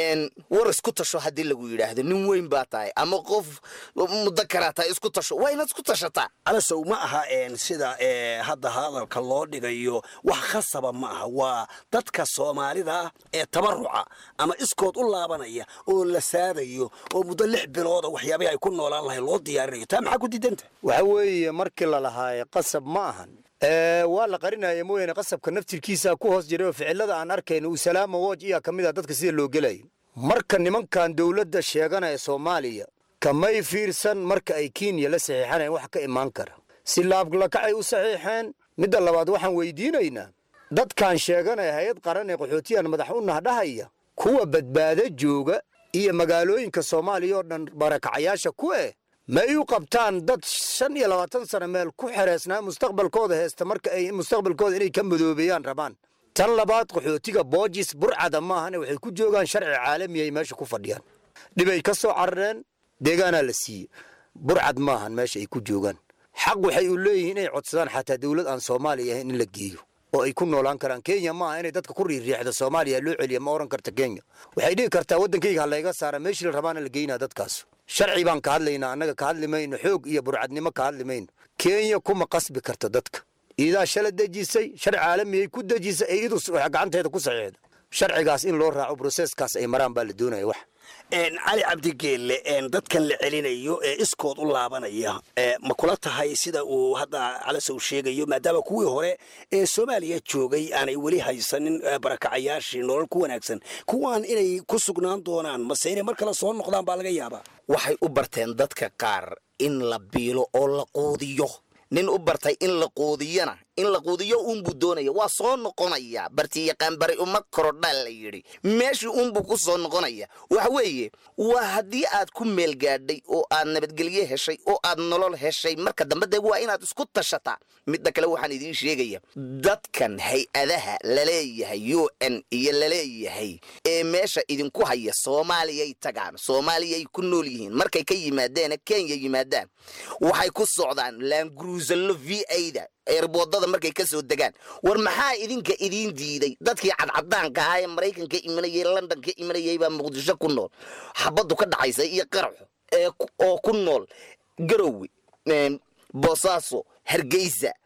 war isku tasho haddii lagu yidhaahdo nin weyn baa tahay ama qof muddo kalaa tahay isku tasho waa inaad isku tashataa alasow ma aha sida hadda hadalka loo dhigayo wax khasaba ma aha waa dadka soomaalida ah ee tabaruca ama iskood u laabanaya oo la saadayo oo muddo lix bilooda waxyaabahi ay ku noolaan lahay loo diyaarinayo taa maxaa ku diidanta waxa weeye markii la lahaaye qasab ma ahan waa la qarinaya mooyaane qasabka naftirkiisa ku hoos jiray oo ficilada aan arkayno uu salaama wooj iyaa ka mid ah dadka sida loo gelayo marka nimankan dowladda sheeganaya soomaaliya kamay fiirsan marka ay kenya la saxiixanayan wax ka imaan kara si laablakacay u saxiixeen midda labaad waxaan weydiinaynaa dadkan sheeganaya hay-ad qaran ee qaxootiyan madax u nahdhahaya kuwa badbaado jooga iyo magaalooyinka soomaaliya oo dhan barakacayaasha ku eh may u qabtaan dad shan iyo labaatan sano meel ku xereysnaa mustaqbalkooda heesta marka ay mustaqbalkooda inay ka madoobeeyaan rabaan tan labaad qaxootiga boojis burcada maahane waxay ku joogaan sharci caalami ay meesha ku fadhiyaan dhibay ka soo carareen deegaanaa la siiye burcad maahan meesha ay ku joogaan xaq waxay u leeyihiin inay codsadaan xataa dowlad aan soomaaliya ahayn in la geeyo oo ay ku noolaan karaan kenya maaha inay dadka ku riiriixda soomaaliya loo celiya ma oran karta kenya waxay dhihi kartaa waddankayga ha layga saara meeshii la rabaana la geynaa dadkaas sharci baan ka hadlaynaa annaga ka hadli mayno xoog iyo burcadnimo ka hadli mayno kenya kuma qasbi karto dadka iidaa shala dejisay sharci caalamiyay ku dejisay ee idu gacanteeda ku saxiixda sharcigaas in loo raaco broseskaas ay maraan baa la doonaya wax cali cabdigeelle dadkan la celinayo ee iskood u laabanaya ma kula tahay sida uu hadda calasow sheegayo maadaama kuwii hore ee soomaaliya joogay aanay weli haysanin barakacayaashii nolol ku wanaagsan kuwaan inay ku sugnaan doonaan mase inay mar kale soo noqdaan baa laga yaabaa waxay u barteen dadka qaar in la biilo oo la quudiyo nin u bartay in la quudiyana in la quudiyo uunbuu doonaya waa soo noqonaya bartiyaqaan bari uma korodhaa la yidhi meeshii uunbuu ku soo noqonaya waxa weeye waa haddii aad ku meel gaadhay oo aad nabadgelye heshay oo aad nolol heshay marka dambe dee waa inaad isku tashataa midda kale waxaan idiin sheegaya dadkan hay-adaha laleeyahay u n iyo laleeyahay ee meesha idinku haya soomaaliyay tagaan soomaaliyay ku nool yihiin markay ka yimaadeena kenya yimaadaan waxay ku socdaan laangruusallo v a-da eerboodada markay ka soo degaan war maxaa idinka idiin diiday dadkii cadcadaanka ahaa ee maraykanka imanayay london ka imanayay baa muqdisho ku nool xabaddu ka dhaxaysa iyo qaraxo oo ku nool garowe boosaaso hargeysa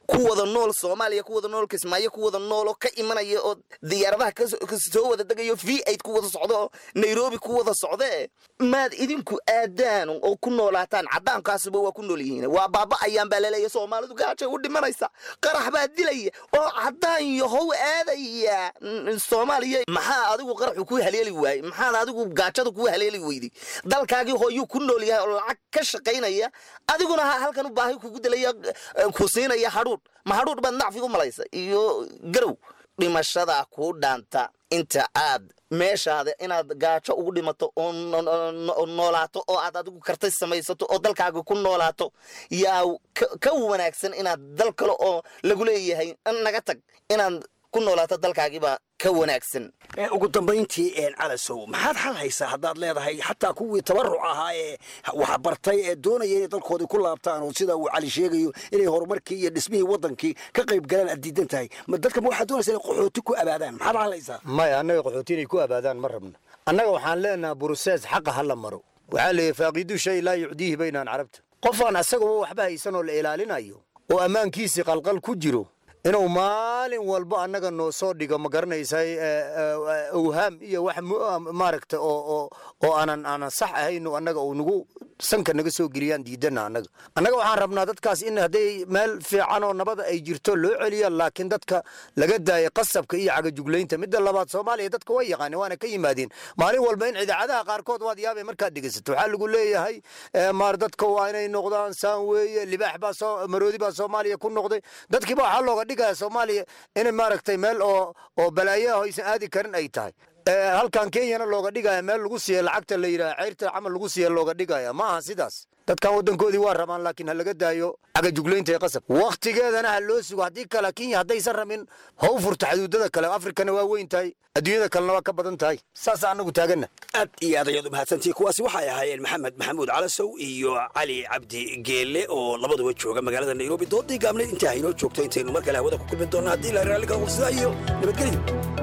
ku wada nool soomaaliya ku wada nool kismaayo ku wada nool oo ka imanaya oo diyaaradaha kasoo wada degayo v aid ku wada socdo oo nairobi ku wada socdee maad idinku aadaan oo ku noolaataan caddaankaasuba waa ku nool yihiin waa baaba ayaan baa laleeya soomaalidu gaajay u dhimanaysa qarax baa dilaya oo caddaan yahow aadaya soomaaliya maxaa adigu qaraxu ku haleeli waayey maxaad adigu gaajada ku haleeli weyday dalkaagii hooyuu ku nool yahay oo lacag ka shaqaynaya adiguna ha halkan u baahi kugu dilaya ku siinaya hadhuudh ma hadhuudh baad nacfi u malaysa iyo garow dhimashadaa kuu dhaanta inta aad meeshaada inaad gaajo ugu dhimato oo noolaato oo aad adigu kartay samaysato oo dalkaaga ku noolaato yaa ka wanaagsan inaad dal kale oo lagu leeyahay naga tag inaad ku noolaato dalkaagiibaa ka wanaagsan ugu dambayntii calasow maxaad xal haysaa haddaad leedahay xataa kuwii tabaruc ahaa ee wax bartay ee doonaya inay dalkoodii ku laabtaan oo sida uu cali sheegayo inay horumarkii iyo dhismihii wadankii ka qayb galaan aad diidan tahay ma dadka ma waxaad doonaysa inay qaxooti ku abaadaan maxaad xal haysaa maya annaga qaxooti inay ku abaadaan ma rabno annaga waxaan leenaha burusees xaqa ha la maro waxaa leeyahy faaqidu shay laa yucdiihi baynaan carabta qofaan asagaba waxba haysan oo la ilaalinayo oo ammaankiisii qalqal ku jiro inuu maalin walba annaga noo soo dhigo ma garanaysay awhaam iyo wax maaragta oo oo aanan aanan sax ahayn annaga uu nagu sanka naga soo geliyaan diidana annaga annaga waxaan rabnaa dadkaas in hadday meel fiican oo nabada ay jirto loo celiya laakiin dadka laga daaya qasabka iyo cagajuglaynta midda labaad soomaaliya dadka way yaqaaneen waana ka yimaadeen maalin walba in idaacadaha qaarkood waad yaabay markaad dhegeysato waxaa lagu leeyahay maar dadka waa inay noqdaan saan weeye libaax baa soo maroodi baa soomaaliya ku noqday dadkiiba waxaa looga dhigaya soomaaliya inay maaragtay meel oo oo balaayaha aysan aadi karin ay tahay halkan kenyana looga dhigaya meel lagu siiya lacagta la yidhaha ceyrta camal lagu siiya looga dhigaya ma aha sidaas dadkan waddankoodii waa rabaan laakiin ha laga daayo cagajuglaynta ee qasab wakhtigeedana ha loo sugo haddii kale kenya haddaysan rabin ha u furta xuduudada kale afrikana waa weyn tahay adduunyada kalena waa ka badan tahay saasa annagu taaganna aad iyo aad ayaad u mahadsantihi kuwaasi waxay ahaayeen maxamed maxamuud calasow iyo cali cabdi geelle oo labaduba jooga magaalada nairobi doodii gaabneed intaa haynoo joogto intaynu mar kale hawada ku kulmi doonna haddii la raalli ka qofsada iyo nabadgelyo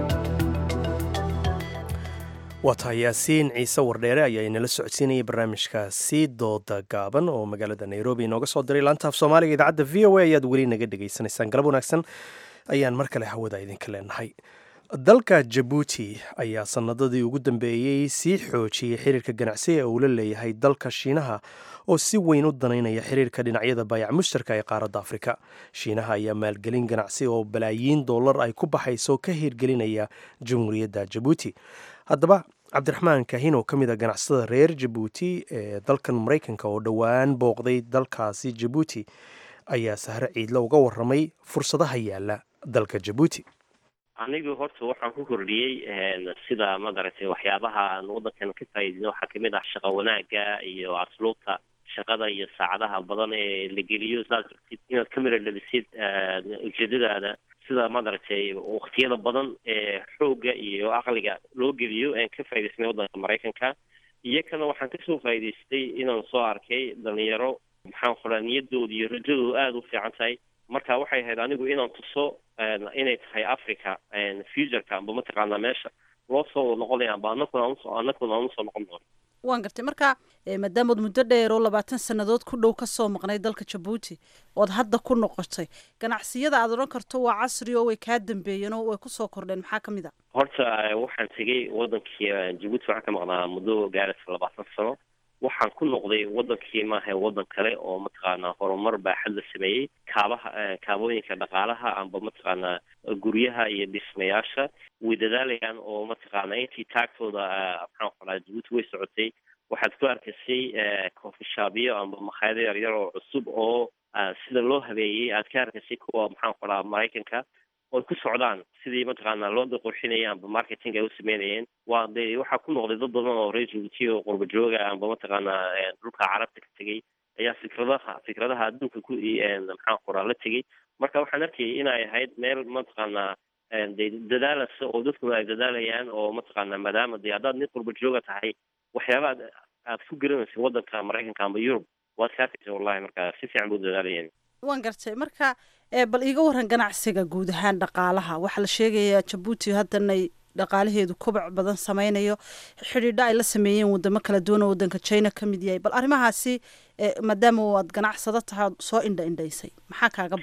waa tahay yaasiin ciise wardheere ayaa inala socodsiinayay barnaamijkaasi dooda gaaban oo magaalada nairobi inooga soo diray laanta af soomaaliga idaacadda v o a ayaad weli naga dhegaysanaysaan galab wanaagsan ayaan mar kale hawada idinka leenahay dalka jabuuti ayaa sanadadii ugu dambeeyey sii xoojiyey xiriirka ganacsi ee uu la leeyahay dalka shiinaha oo si weyn u danaynaya xiriirka dhinacyada baayac mushtarka ee qaaradda afrika shiinaha ayaa maalgelin ganacsi oo balaayiin dollar ay ku baxayso ka hirgelinaya jamhuuriyadda jabuuti haddaba cabdiraxmaan kaahin oo ka mid a ganacsatada reer jabuuti ee dalkan maraykanka oo dhowaan booqday dalkaasi jabuuti ayaa sahre ciidle uga waramay fursadaha yaala dalka jabuuti anigu horta waxaan ku kordhiyey sida madaragtay waxyaabaha aan waddankan ka faa'iidino waxaa kamid ah shaqo wanaagga iyo asluubta shaqada iyo saacadaha badan ee la geliyo saad rabtid inaad ka mira dhalisid ujeedadaada sida madaragtay waktiyada badan ee xoogga iyo aqliga loo geliyo aan ka faa'idaysnay waddanka maraykanka iyo kana waxaan kasoo faa'idaystay inaan soo arkay dhalinyaro maxaan qoraa niyadooda iyo rajadooda aada u fiican tahay marka waxay ahayd anigu inaan tuso inay tahay africa futureka amba mataqaanaa meesha loo soo noqonaya amba anakuna anusoo anakuna aan usoo noqon doono waan gartay marka maadaamaod muddo dheer oo labaatan sannadood ku dhow kasoo maqnay dalka jabuuti ood hadda ku noqotay ganacsiyada aad odhan karto waa casri oo way kaa dambeeyeen oo way kusoo kordheen maxaa kamid a horta waxaan tegey wadankii jabuuti waxaan ka maqnaa muddo gaaraysa labaatan sano waxaan ku noqday wadankii maaha wadan kale oo mataqaanaa horumar baaxad la sameeyey kaabaha kaabooyinka dhaqaalaha amba mataqaanaa guryaha iyo dhismayaasha way dadaalayaan oo mataqaanaa intii taagtooda maxaan qoraa jabuuti way socotay waxaad ku arkaysay coffeeshopyo amba makhaayado yaryar oo cusub oo sida loo habeeyey aad ka arkaysay kuwa maxaan qoraa maraykanka oy ku socdaan sidii mataqaanaa loo qurxinaya amba marketing ay u sameynayeen waa de waxaa ku noqday dad badan oo reer jabuuti oo qurba jooga amba mataqaanaa dhulka carabta ka tegey ayaa fikradaha fikradaha adduunka ku maxaan qoraa la tegey marka waxaan arkayay inay ahayd meel mataqaanaa de dadaalasa oo dadkuna ay dadaalayaan oo mataqaanaa maadaama de haddaad nin qurba jooga tahay waxyaabaha aad ku garanaysa waddanka maraykanka amba yurub waad ka arkaysa wallahi marka si fiican buu dadaalayeen waan gartay marka bal iiga waran ganacsiga guud ahaan dhaqaalaha waxaa la sheegayaa jabuuti haddanay dhaqaalaheedu kobac badan sameynayo xidhiidho ay la sameeyeen wadamo kala duwan oo waddanka china ka mid yahay bal arrimahaasi maadaama aad ganacsado tahay ood soo indha indhaysay maxaa kaaga baxay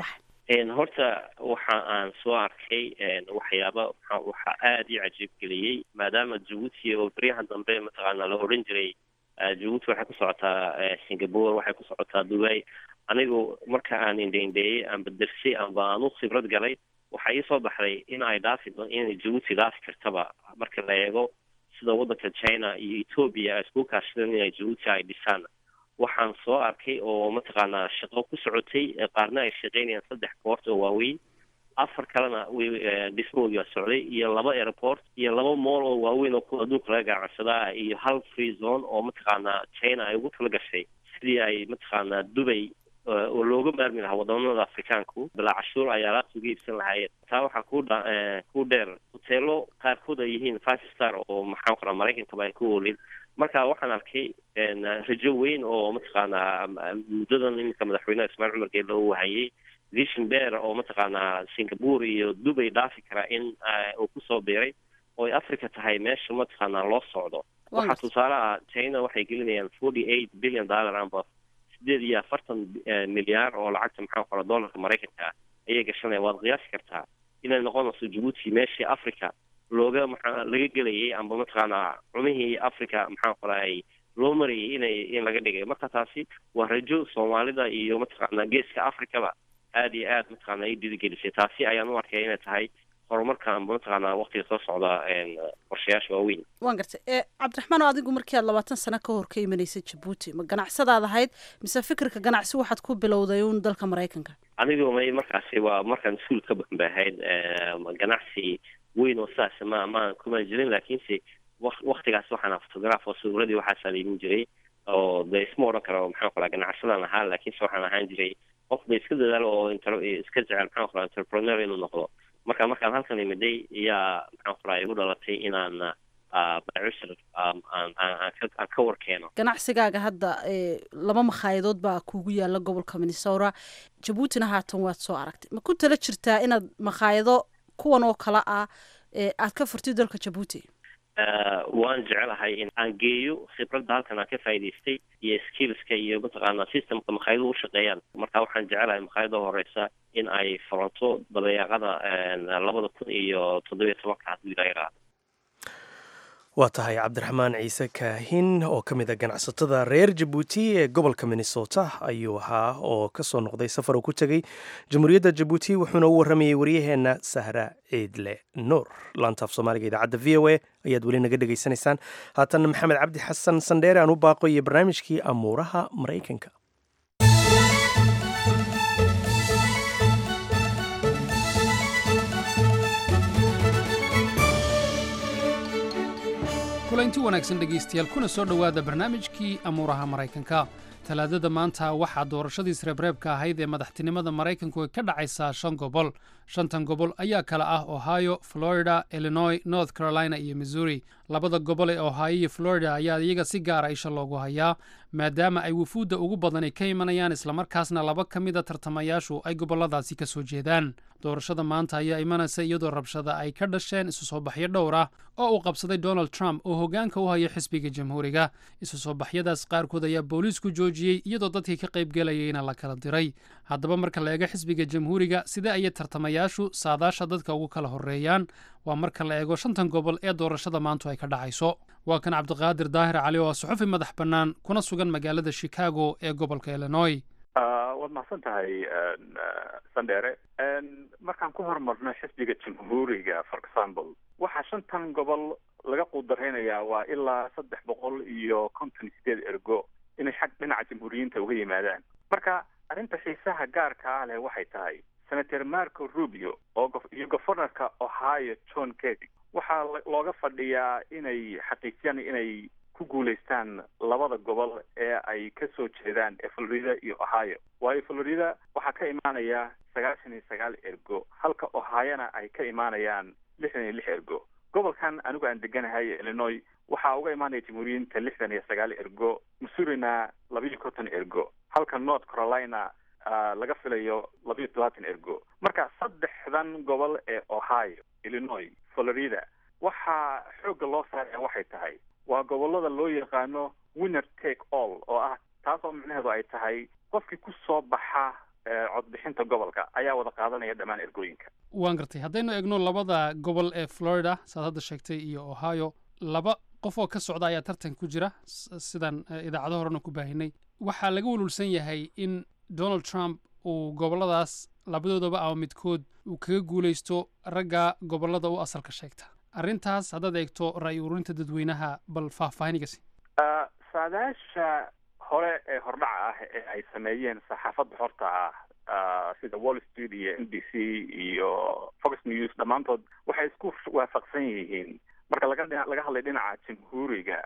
horta waxa aan soo arkay waxyaaba waxaa aada ii cajiib geliyey maadaama jabuuti oo beryahan dambe mataqaana la odhan jiray jabuuti waxay ku socotaa singapore waxay ku socotaa dubai anigu marka aan indheindheeyey aanba dersay amba aan u khibrad galay waxaa ii soo baxday in ay dhaafi inay jabuuti dhaafi kartaba marka la eego sida waddanka china iyo ethoobia ay isku kaashadeen inay jabuuti ay dhisaan waxaan soo arkay oo mataqaanaa shaqo ku socotay qaarna ay shaqeynayaan saddex boort oo waaweyn afar kalena dhismahoodii waa socday iyo laba airport iyo laba mool oo waaweyn oo kuwa adduunka laga ganacsadaa iyo hal free zone oo mataqaanaa china ay ugu tala gashay sidii ay mataqaanaa dubay oo looga maarmi lahaa wadamada afrikaanku balaa cashuur ay alaabta uga iibsan lahaayeen taa waxaa ku dha ku dheer hoteelo qaarkood ay yihiin five star oo maxaan qoraa maraykankaba ay ku oolin marka waxaan arkay rajo weyn oo mataqaanaa muddadan iminka madaxweynaha ismaaciil cumar geelle uu hayay vision bear oo mataqaanaa singapore iyo dubay dhaafi kara in uu kusoo biiray oo ay africa tahay meesha mataqaanaa loo socdo waxaa tusaale ah china waxay gelinayaan forty eight billion dollar amba sideed iyo afartan milyaar oo lacagta maxaa qora dollarka maraykanka ayay gashanaya waad qiyaasi kartaa inay noqonayso jabuuti meeshii africa looga maxaa laga gelayay amba mataqaanaa cumihii africa maxaa qoraay loo marayay inay in laga dhigay marka taasi waa rajo soomaalida iyo mataqaanaa geeska africaba aada iyo aad mataqaanaa i dhiirigelisay taasi ayaan u arkay inay tahay horumarka amba mataqaanaa waqtiga soo socda qorshayaasha waaweyn waan gartay e cabdiraxmaan oo adigu markii aad labaatan sano ka hor ka imanaysay jabuuti ma ganacsadaad ahayd mise fikirka ganacsi waxaad ku bilowday uun dalka maraykanka anigu may markaasi waa markaan iskuul ka bambahayd ganacsi weyn oo sidaas ma ma kuma jirin laakiinse waktigaas waxaan photograph oo sawiradii waxaasaa laimin jiray oo de isma odhan karo maxaan qoraa ganacsadaan ahaa laakiinse waxaan ahaan jiray qof ba iska dadaalo oo inter iska jecel maxaan qoraa entrepreneur inuu noqdo marka markaan halkan imiday iyaa maxaan qoraa igu dhalatay inaan bacishar aan ka warkeeno ganacsigaaga hadda laba makhaayadadood baa kugu yaala gobolka minnesota jabuutina haatan waad soo aragtay ma ku tala jirtaa inaad makhaayado kuwan oo kale ah aad ka furtid dalka jabuuti waan jecelahay in aan geeyo khibradda halkan aan ka faa'idaystay iyo skillska iyo mataqaanaa systemka makhaayadu u shaqeeyaan marka waxaan jecelahay makhaayada horeysa in ay furanto dabeeqada labada kun iyo toddobiyo tobanka hadduu ilaa yaraado waa tahay cabdiraxmaan ciise kaahin oo ka mid a ganacsatada reer jabuuti ee gobolka minnesota ayuu ahaa oo ka soo noqday safar uu ku tegey jamhuuriyadda jabuuti wuxuuna u warramayey waryaheenna sahra ciidle nuur laantaaf soomaaliga idaacadda v o a ayaad weli naga dhegaysanaysaan haatanna maxamed cabdi xasan sandheere aan u baaqo iyo barnaamijkii amuuraha maraykanka kulanti wanaagsan dhegaystayaal kuna soo dhowaada barnaamijkii amuuraha maraykanka talaadada maanta waxaa doorashadii sreebreebka ahayd ee madaxtinimada maraykanku ka dhacaysaa shan gobol shantan gobol ayaa kala ah ohio florida illinois north carolina iyo missouri labada gobol ee ohio iyo florida ayaa iyaga si gaara isha loogu hayaa maadaama ay wufuudda ugu badani ka imanayaan islamarkaasna laba ka mida tartamayaashu ay gobolladaasi ka soo jeedaan doorashada maanta ayaa imanaysa iyadoo rabshada ay ka dhasheen isu soo baxyo dhowr ah oo uu qabsaday donald trump oo hoggaanka u haya xisbiga jamhuuriga isu soo baxyadaas qaarkood ayaa booliisku joojiyey iyadoo dadkii ka qaybgelayayna la kala diray haddaba marka la eego xisbiga jamhuuriga sidee ayay tartamayaashu saadaasha dadka ugu kala horreeyaan waa marka la eego shantan gobol ee doorashada maantu ay ka dhacayso waa kan cabdiqaadir daahir cali oo ah suxufi madax bannaan kuna sugan magaalada chicago ee gobolka illinois waad mahadsan tahay sandheere markaan ku horumarno xisbiga jamhuuriga for example waxaa shantan gobol laga quudaraynayaa waa ilaa saddex boqol iyo konton iyo sideed ergo inay xag dhinaca jamhuuriyiinta uga yimaadaan marka arrinta xiisaha gaarka ah leh waxay tahay senator marco rubio oo iyo governorka ohio john kedi waxaa looga fadhiyaa inay xaqiijiyaan inay ku guulaystaan labada gobol ee ay ka soo jeedaan ee florida iyo ohio waayo florida waxaa ka imaanaya sagaashan iyo sagaal ergo halka ohiona ay ka imaanayaan lixdan iyo lix ergo gobolkan anigu aan deganahay illinois waxaa uga imaanaya jamhuuriyiinta lixdan iyo sagaal ergo missourina labiiyo konton ergo halka north carolina laga filayo labiyo todobaatan ergo marka saddexdan gobol ee ohio illinois florida waxaa xoogga loo saaraya waxay tahay waa gobolada loo yaqaano winner take all oo ah taas oo micnaheedu ay tahay qofkii ku soo baxa codbixinta gobolka ayaa wada qaadanaya dhammaan ergooyinka waan gartay haddaynu eegno labada gobol ee florida saad hadda sheegtay iyo ohio laba qof oo ka socda ayaa tartan ku jira sidaan idaacado horena ku baahinay waxaa laga walwalsan yahay in donald trump uu goboladaas labadoodaba ama midkood uu kaga guulaysto ragga gobolada u asalka sheegta arrintaas haddaad eegto ra'yi ururinta dadweynaha bal faahfaahinigasi saadaasha hore ee hordhaca ah ee ay sameeyeen saxaafadda horta ah sida wall street iyo n b c iyo fox news dhammaantood waxay isku waafaqsan yihiin marka laga laga hadlay dhinaca jamhuuriga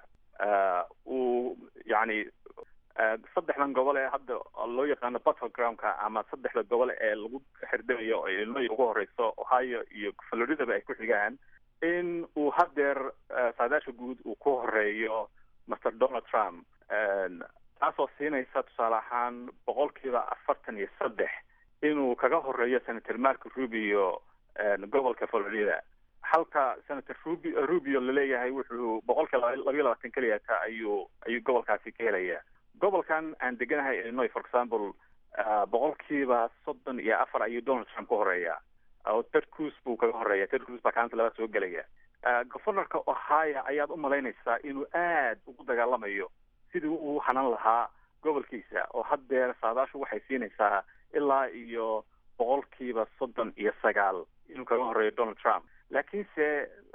uu yani saddexdan gobol ee hadda loo yaqaano battlegroundka ama saddexda gobol ee lagu xirdayo oo illinois ugu horeyso ohio iyo floridaba ay ku xigaan in uu haddeer saadaasha guud uu ku horeeyo master donald trump taasoo siinaysa tusaale ahaan boqolkiiba afartan iyo saddex inuu kaga horeeyo senator marco rubio gobolka florida halka senator rubi rubio laleeyahay wuxuu boqolkiiba labayo labaatan keliyata ayuu ayuu gobolkaasi ka helaya gobolkan aan deganahay illinois for example boqolkiiba soddon iyo afar ayuu donald trump ku horeeya oo ted cruz buu kaga horeeya ted cruz baa kaalinta labaad soo gelaya governorka ohio ayaad u malaynaysaa inuu aad ugu dagaalamayo sidii uu hanan lahaa gobolkiisa oo haddeer saadaashu waxay siinaysaa ilaa iyo boqolkiiba soddon iyo sagaal inuu kaga horeeyo donald trump laakiinse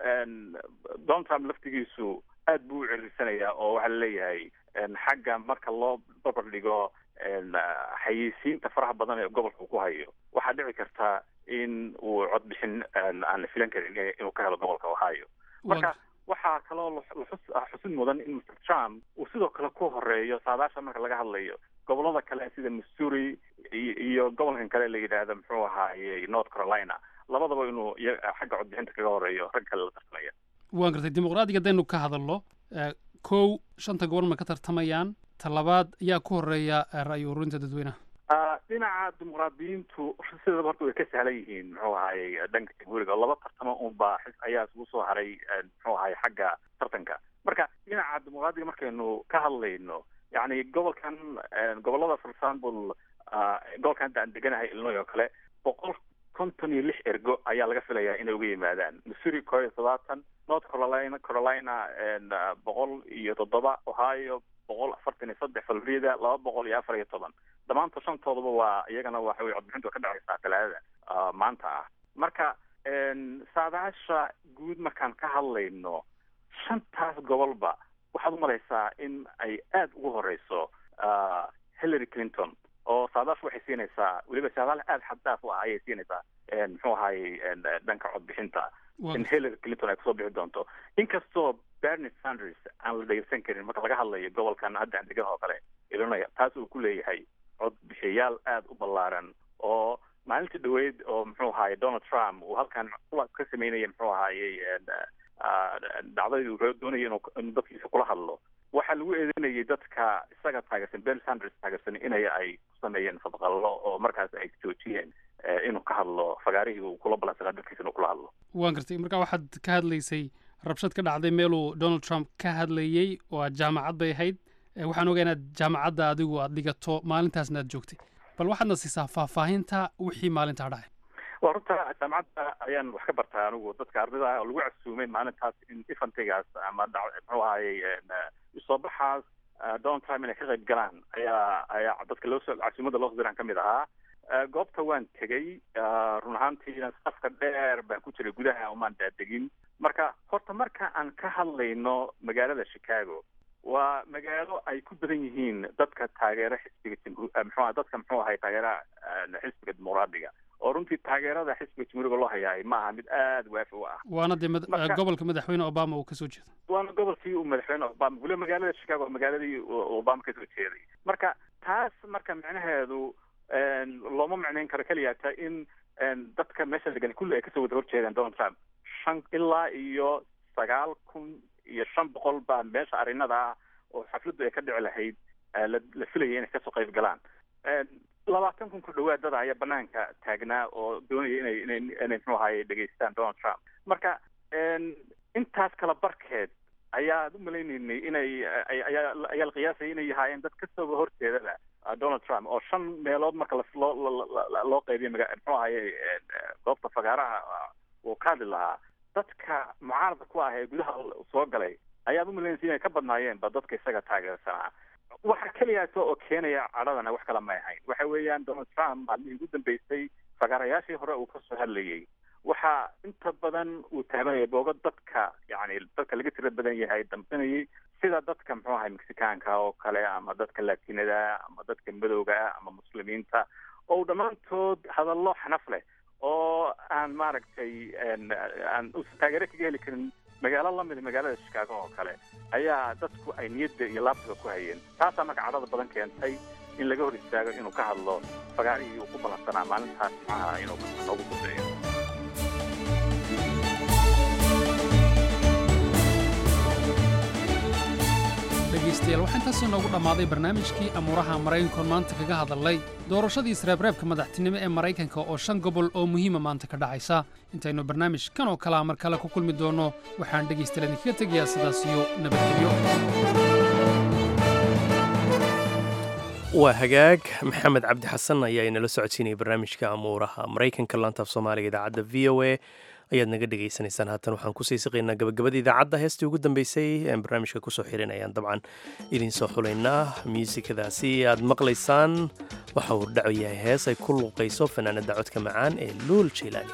donald trump laftigiisu aad buu u cirirsanayaa oo waxaa laleeyahay xagga marka loo barbar dhigo xayeysiinta faraha badan ee gobolka uu ku hayo waxaa dhici karta in uu codbixin aan la filan karin inuu ka helo gobolka ohio marka waxaa kaloo xusid mudan in mr trump uu sidoo kale ku horeeyo saadaasha marka laga hadlayo gobolada kale sida missouri iyo gobolkan kale la yidhaahdo muxuu ahaayey north carolina labadaba inuu xagga codbixinta kaga horeeyo rag kale la tartamaya waan gartay dimuqraadiga haddaynu ka hadalno kow shanta gobol ma ka tartamayaan talabaad ayaa ku horeeya ra'yi ururinta dadweynaha dhinaca dimuqraadiyiintu sidaba horta way ka sahlan yihiin muxuu ahaayey dhanka jamhuuriga laba tartamo unbaa ayaa isugu soo haray muxuu ahaayey xagga tartanka marka dhinaca dimuqraadiga markaynu ka hadlayno yani gobolkan gobolada for example gobolkan hadda aan deganahay illinois oo kale boqol konton iyo lix ergo ayaa laga filayaa inay uga yimaadaan missouri koo iyo todobaatan north carolina carolina boqol iyo toddoba ohio boqol afartan iyo saddex florida laba boqol iyo afar iyo toban dhammaantood shantoodaba waa iyagana waxa weye codbixintu ka dhacaysaa talaadada maanta ah marka saadaasha guud markaan ka hadlayno shantaas gobolba waxaad umalaysaa in ay aada ugu horeyso hillary clinton oo saadaashu waxay siinaysaa weliba saadaal aada xaddaaf u ah ayay siinaysaa muxuu ahaayey dhanka codbixinta in hillary clinton ay kusoo bixi doonto inkastoo bernie sanders aan la dhegeysan karin marka laga hadlayo gobolkan hadda aan degan oo kale illinois taas uu ku leeyahay codbixiyayaal aada u ballaaran oo maalintii dhaweyd oo muxuu ahaayey donald trump uu halkan ka sameynaya muxuu ahaayey dhacdadii uu doonaya inuu inuu dadkiisa kula hadlo waxaa lagu eedeynayay dadka isaga taageersan bernie sanders taageersan inay ay ku sameeyeen fadqallo oo markaas ay joojiyeen inuu ka hadlo fagaarihii uu kula balansanaa dadkiisa inuu kula hadlo waan gartay marka waxaad ka hadlaysay rabshad ka dhacday meeluu donald trump ka hadlayey oo aad jaamacad bay ahayd waxaan ogaa inaad jaamacadda adigu aad dhigato maalintaasna aad joogtay bal waxaadna siisaa faahfaahinta wixii maalintaa dhacay waa runta jaamacadda ayaan wax ka bartaa anigu dadka ardayda oo lagu casuumay maalintaas in ifantigaas ama muxuu ahaayey soo baxaas donald trump inay ka qayb galaan ayaa ayaa dadka loosoo casuumada loo diraan ka mid ahaa goobta waan tegey run ahaantiina safka dheer baan ku jiray gudaha umaan daadegin marka horta marka aan ka hadlayno magaalada chicago waa magaalo ay ku badan yihiin dadka taageera xisbiga mxua dadka muxuu ahay taageera xisbiga dimuqraadiga oo runtii taageerada xisbiga jamhuuriga loo hayaay maaha mid aada waafi u ah waana dee gobolka madaxweyne obama uu kasoo jeedo waana gobolkii uu madaxweyne obama weliba magaalada chicago waa magaaladii obama kasoo jeeday marka taas marka micnaheedu looma micnayn karo keliyaata in dadka meesha degan kulli ay kasoo wada horjeedaan donald trump shan ilaa iyo sagaal kun iyo shan boqol baa meesha arrinada ah oo xafladdu ay ka dhici lahayd la filayay inay kasoo qayb galaan labaatan kun ku dhawaad dada ayaa banaanka taagnaa oo doonaya inay inay inay muxuu ahaye dhegeystaan donald trump marka intaas kala barkeed ayaad u malaynaynay inay ayaa ayaa la qiyaasaya inay yahaayeen dad kasoo horjeedada donald trump oo shan meelood marka loo loo qaybiyo maga muxuu ahaye goobta fagaaraha uu ka hadli lahaa dadka mucaaradka ku ah ee gudaha soo galay ayaad umalanaysa inay ka badnaayeen ba dadka isaga taageersanaa waxa keliyaata oo keenaya cadhadana wax kala may ahayn waxa weeyaan donald trump maalmihii ugu dambeysay fagaarayaashii hore uu kasoo hadlayay waxa inta badan uu taabanaya boogo dadka yani dadka laga tira badan yahay dambanayay sida dadka muxuu ahay mexicaanka oo kale ama dadka latinada ama dadka madowga ama muslimiinta oo dhammaantood hadallo xanaf leh oo aan maaragtay aan taageero kaga heli karin magaalo lamida magaalada chicago oo kale ayaa dadku ay niyadda iyo laabtiga ku hayeen taasaa marka cadhada badan keentay in laga hor istaago inuu ka hadlo fagaarihii uu ku ballansanaa maalintaas jimcaha inuu noogu dambeeyo dhegaystayaal waxaa intaasoo noogu dhammaaday barnaamijkii amuuraha maraykankoon maanta kaga hadalnay doorashadii isreebreebka madaxtinimo ee maraykanka oo shan gobol oo muhiima maanta ka dhacaysa intaynu barnaamij kan oo kalea mar kale ku kulmi doonno waxaan dhegaystayaal idinkaga tegayaa sidaas iyo nabadgelyo waa hagaag maxamed cabdi xasan ayaa inala socodsiinaya barnaamijka amuuraha maraykanka laantaaf soomaaliga idaacadda v o a ayaad naga dhegaysanaysaan haatan waxaan kusii siqaynaa gabagabada idaacadda heestii ugu dambeysay aan barnaamijka kusoo xirin ayaan dabcan idiin soo xulaynaa muusikadaasi aad maqlaysaan waxa uu dhaco yahay hees ay ku luuqayso fanaanada codka macaan ee luul jaylaani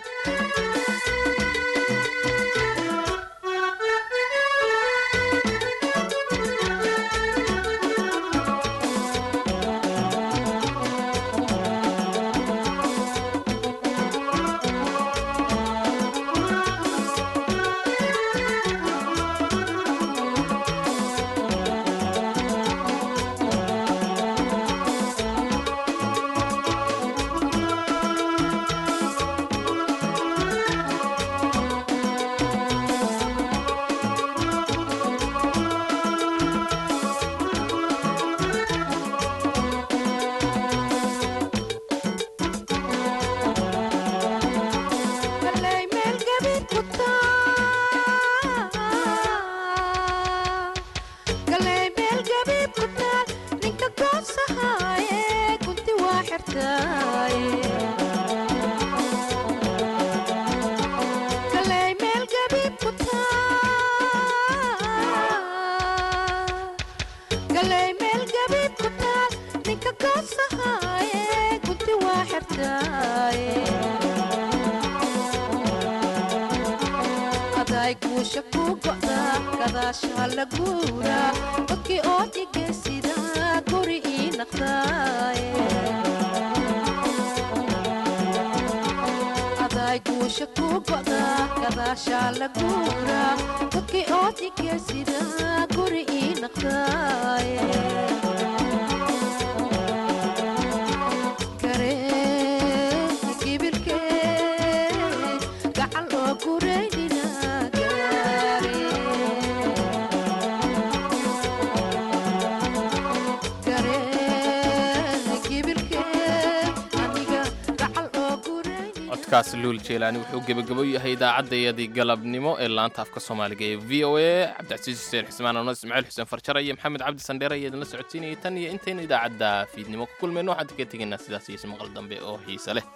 codkaas luul jeelaani wuxuu gebagabo yahay idaacaddayadii galabnimo ee laanta afka soomaaliga ee v o a cabdicasiis xuseen xusmaan ano ismaaciil xuseen farjara iyo maxamed cabdi sandheere ayaa idinla socodsiinayay tan iyo intaynu idaacadda fiidnimo ku kulmayno waxaan kaga tegaynaa sidaas iyo ismaqal dambe oo xiise leh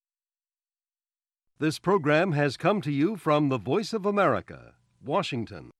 This program has come to you from the Voice of America, Washington.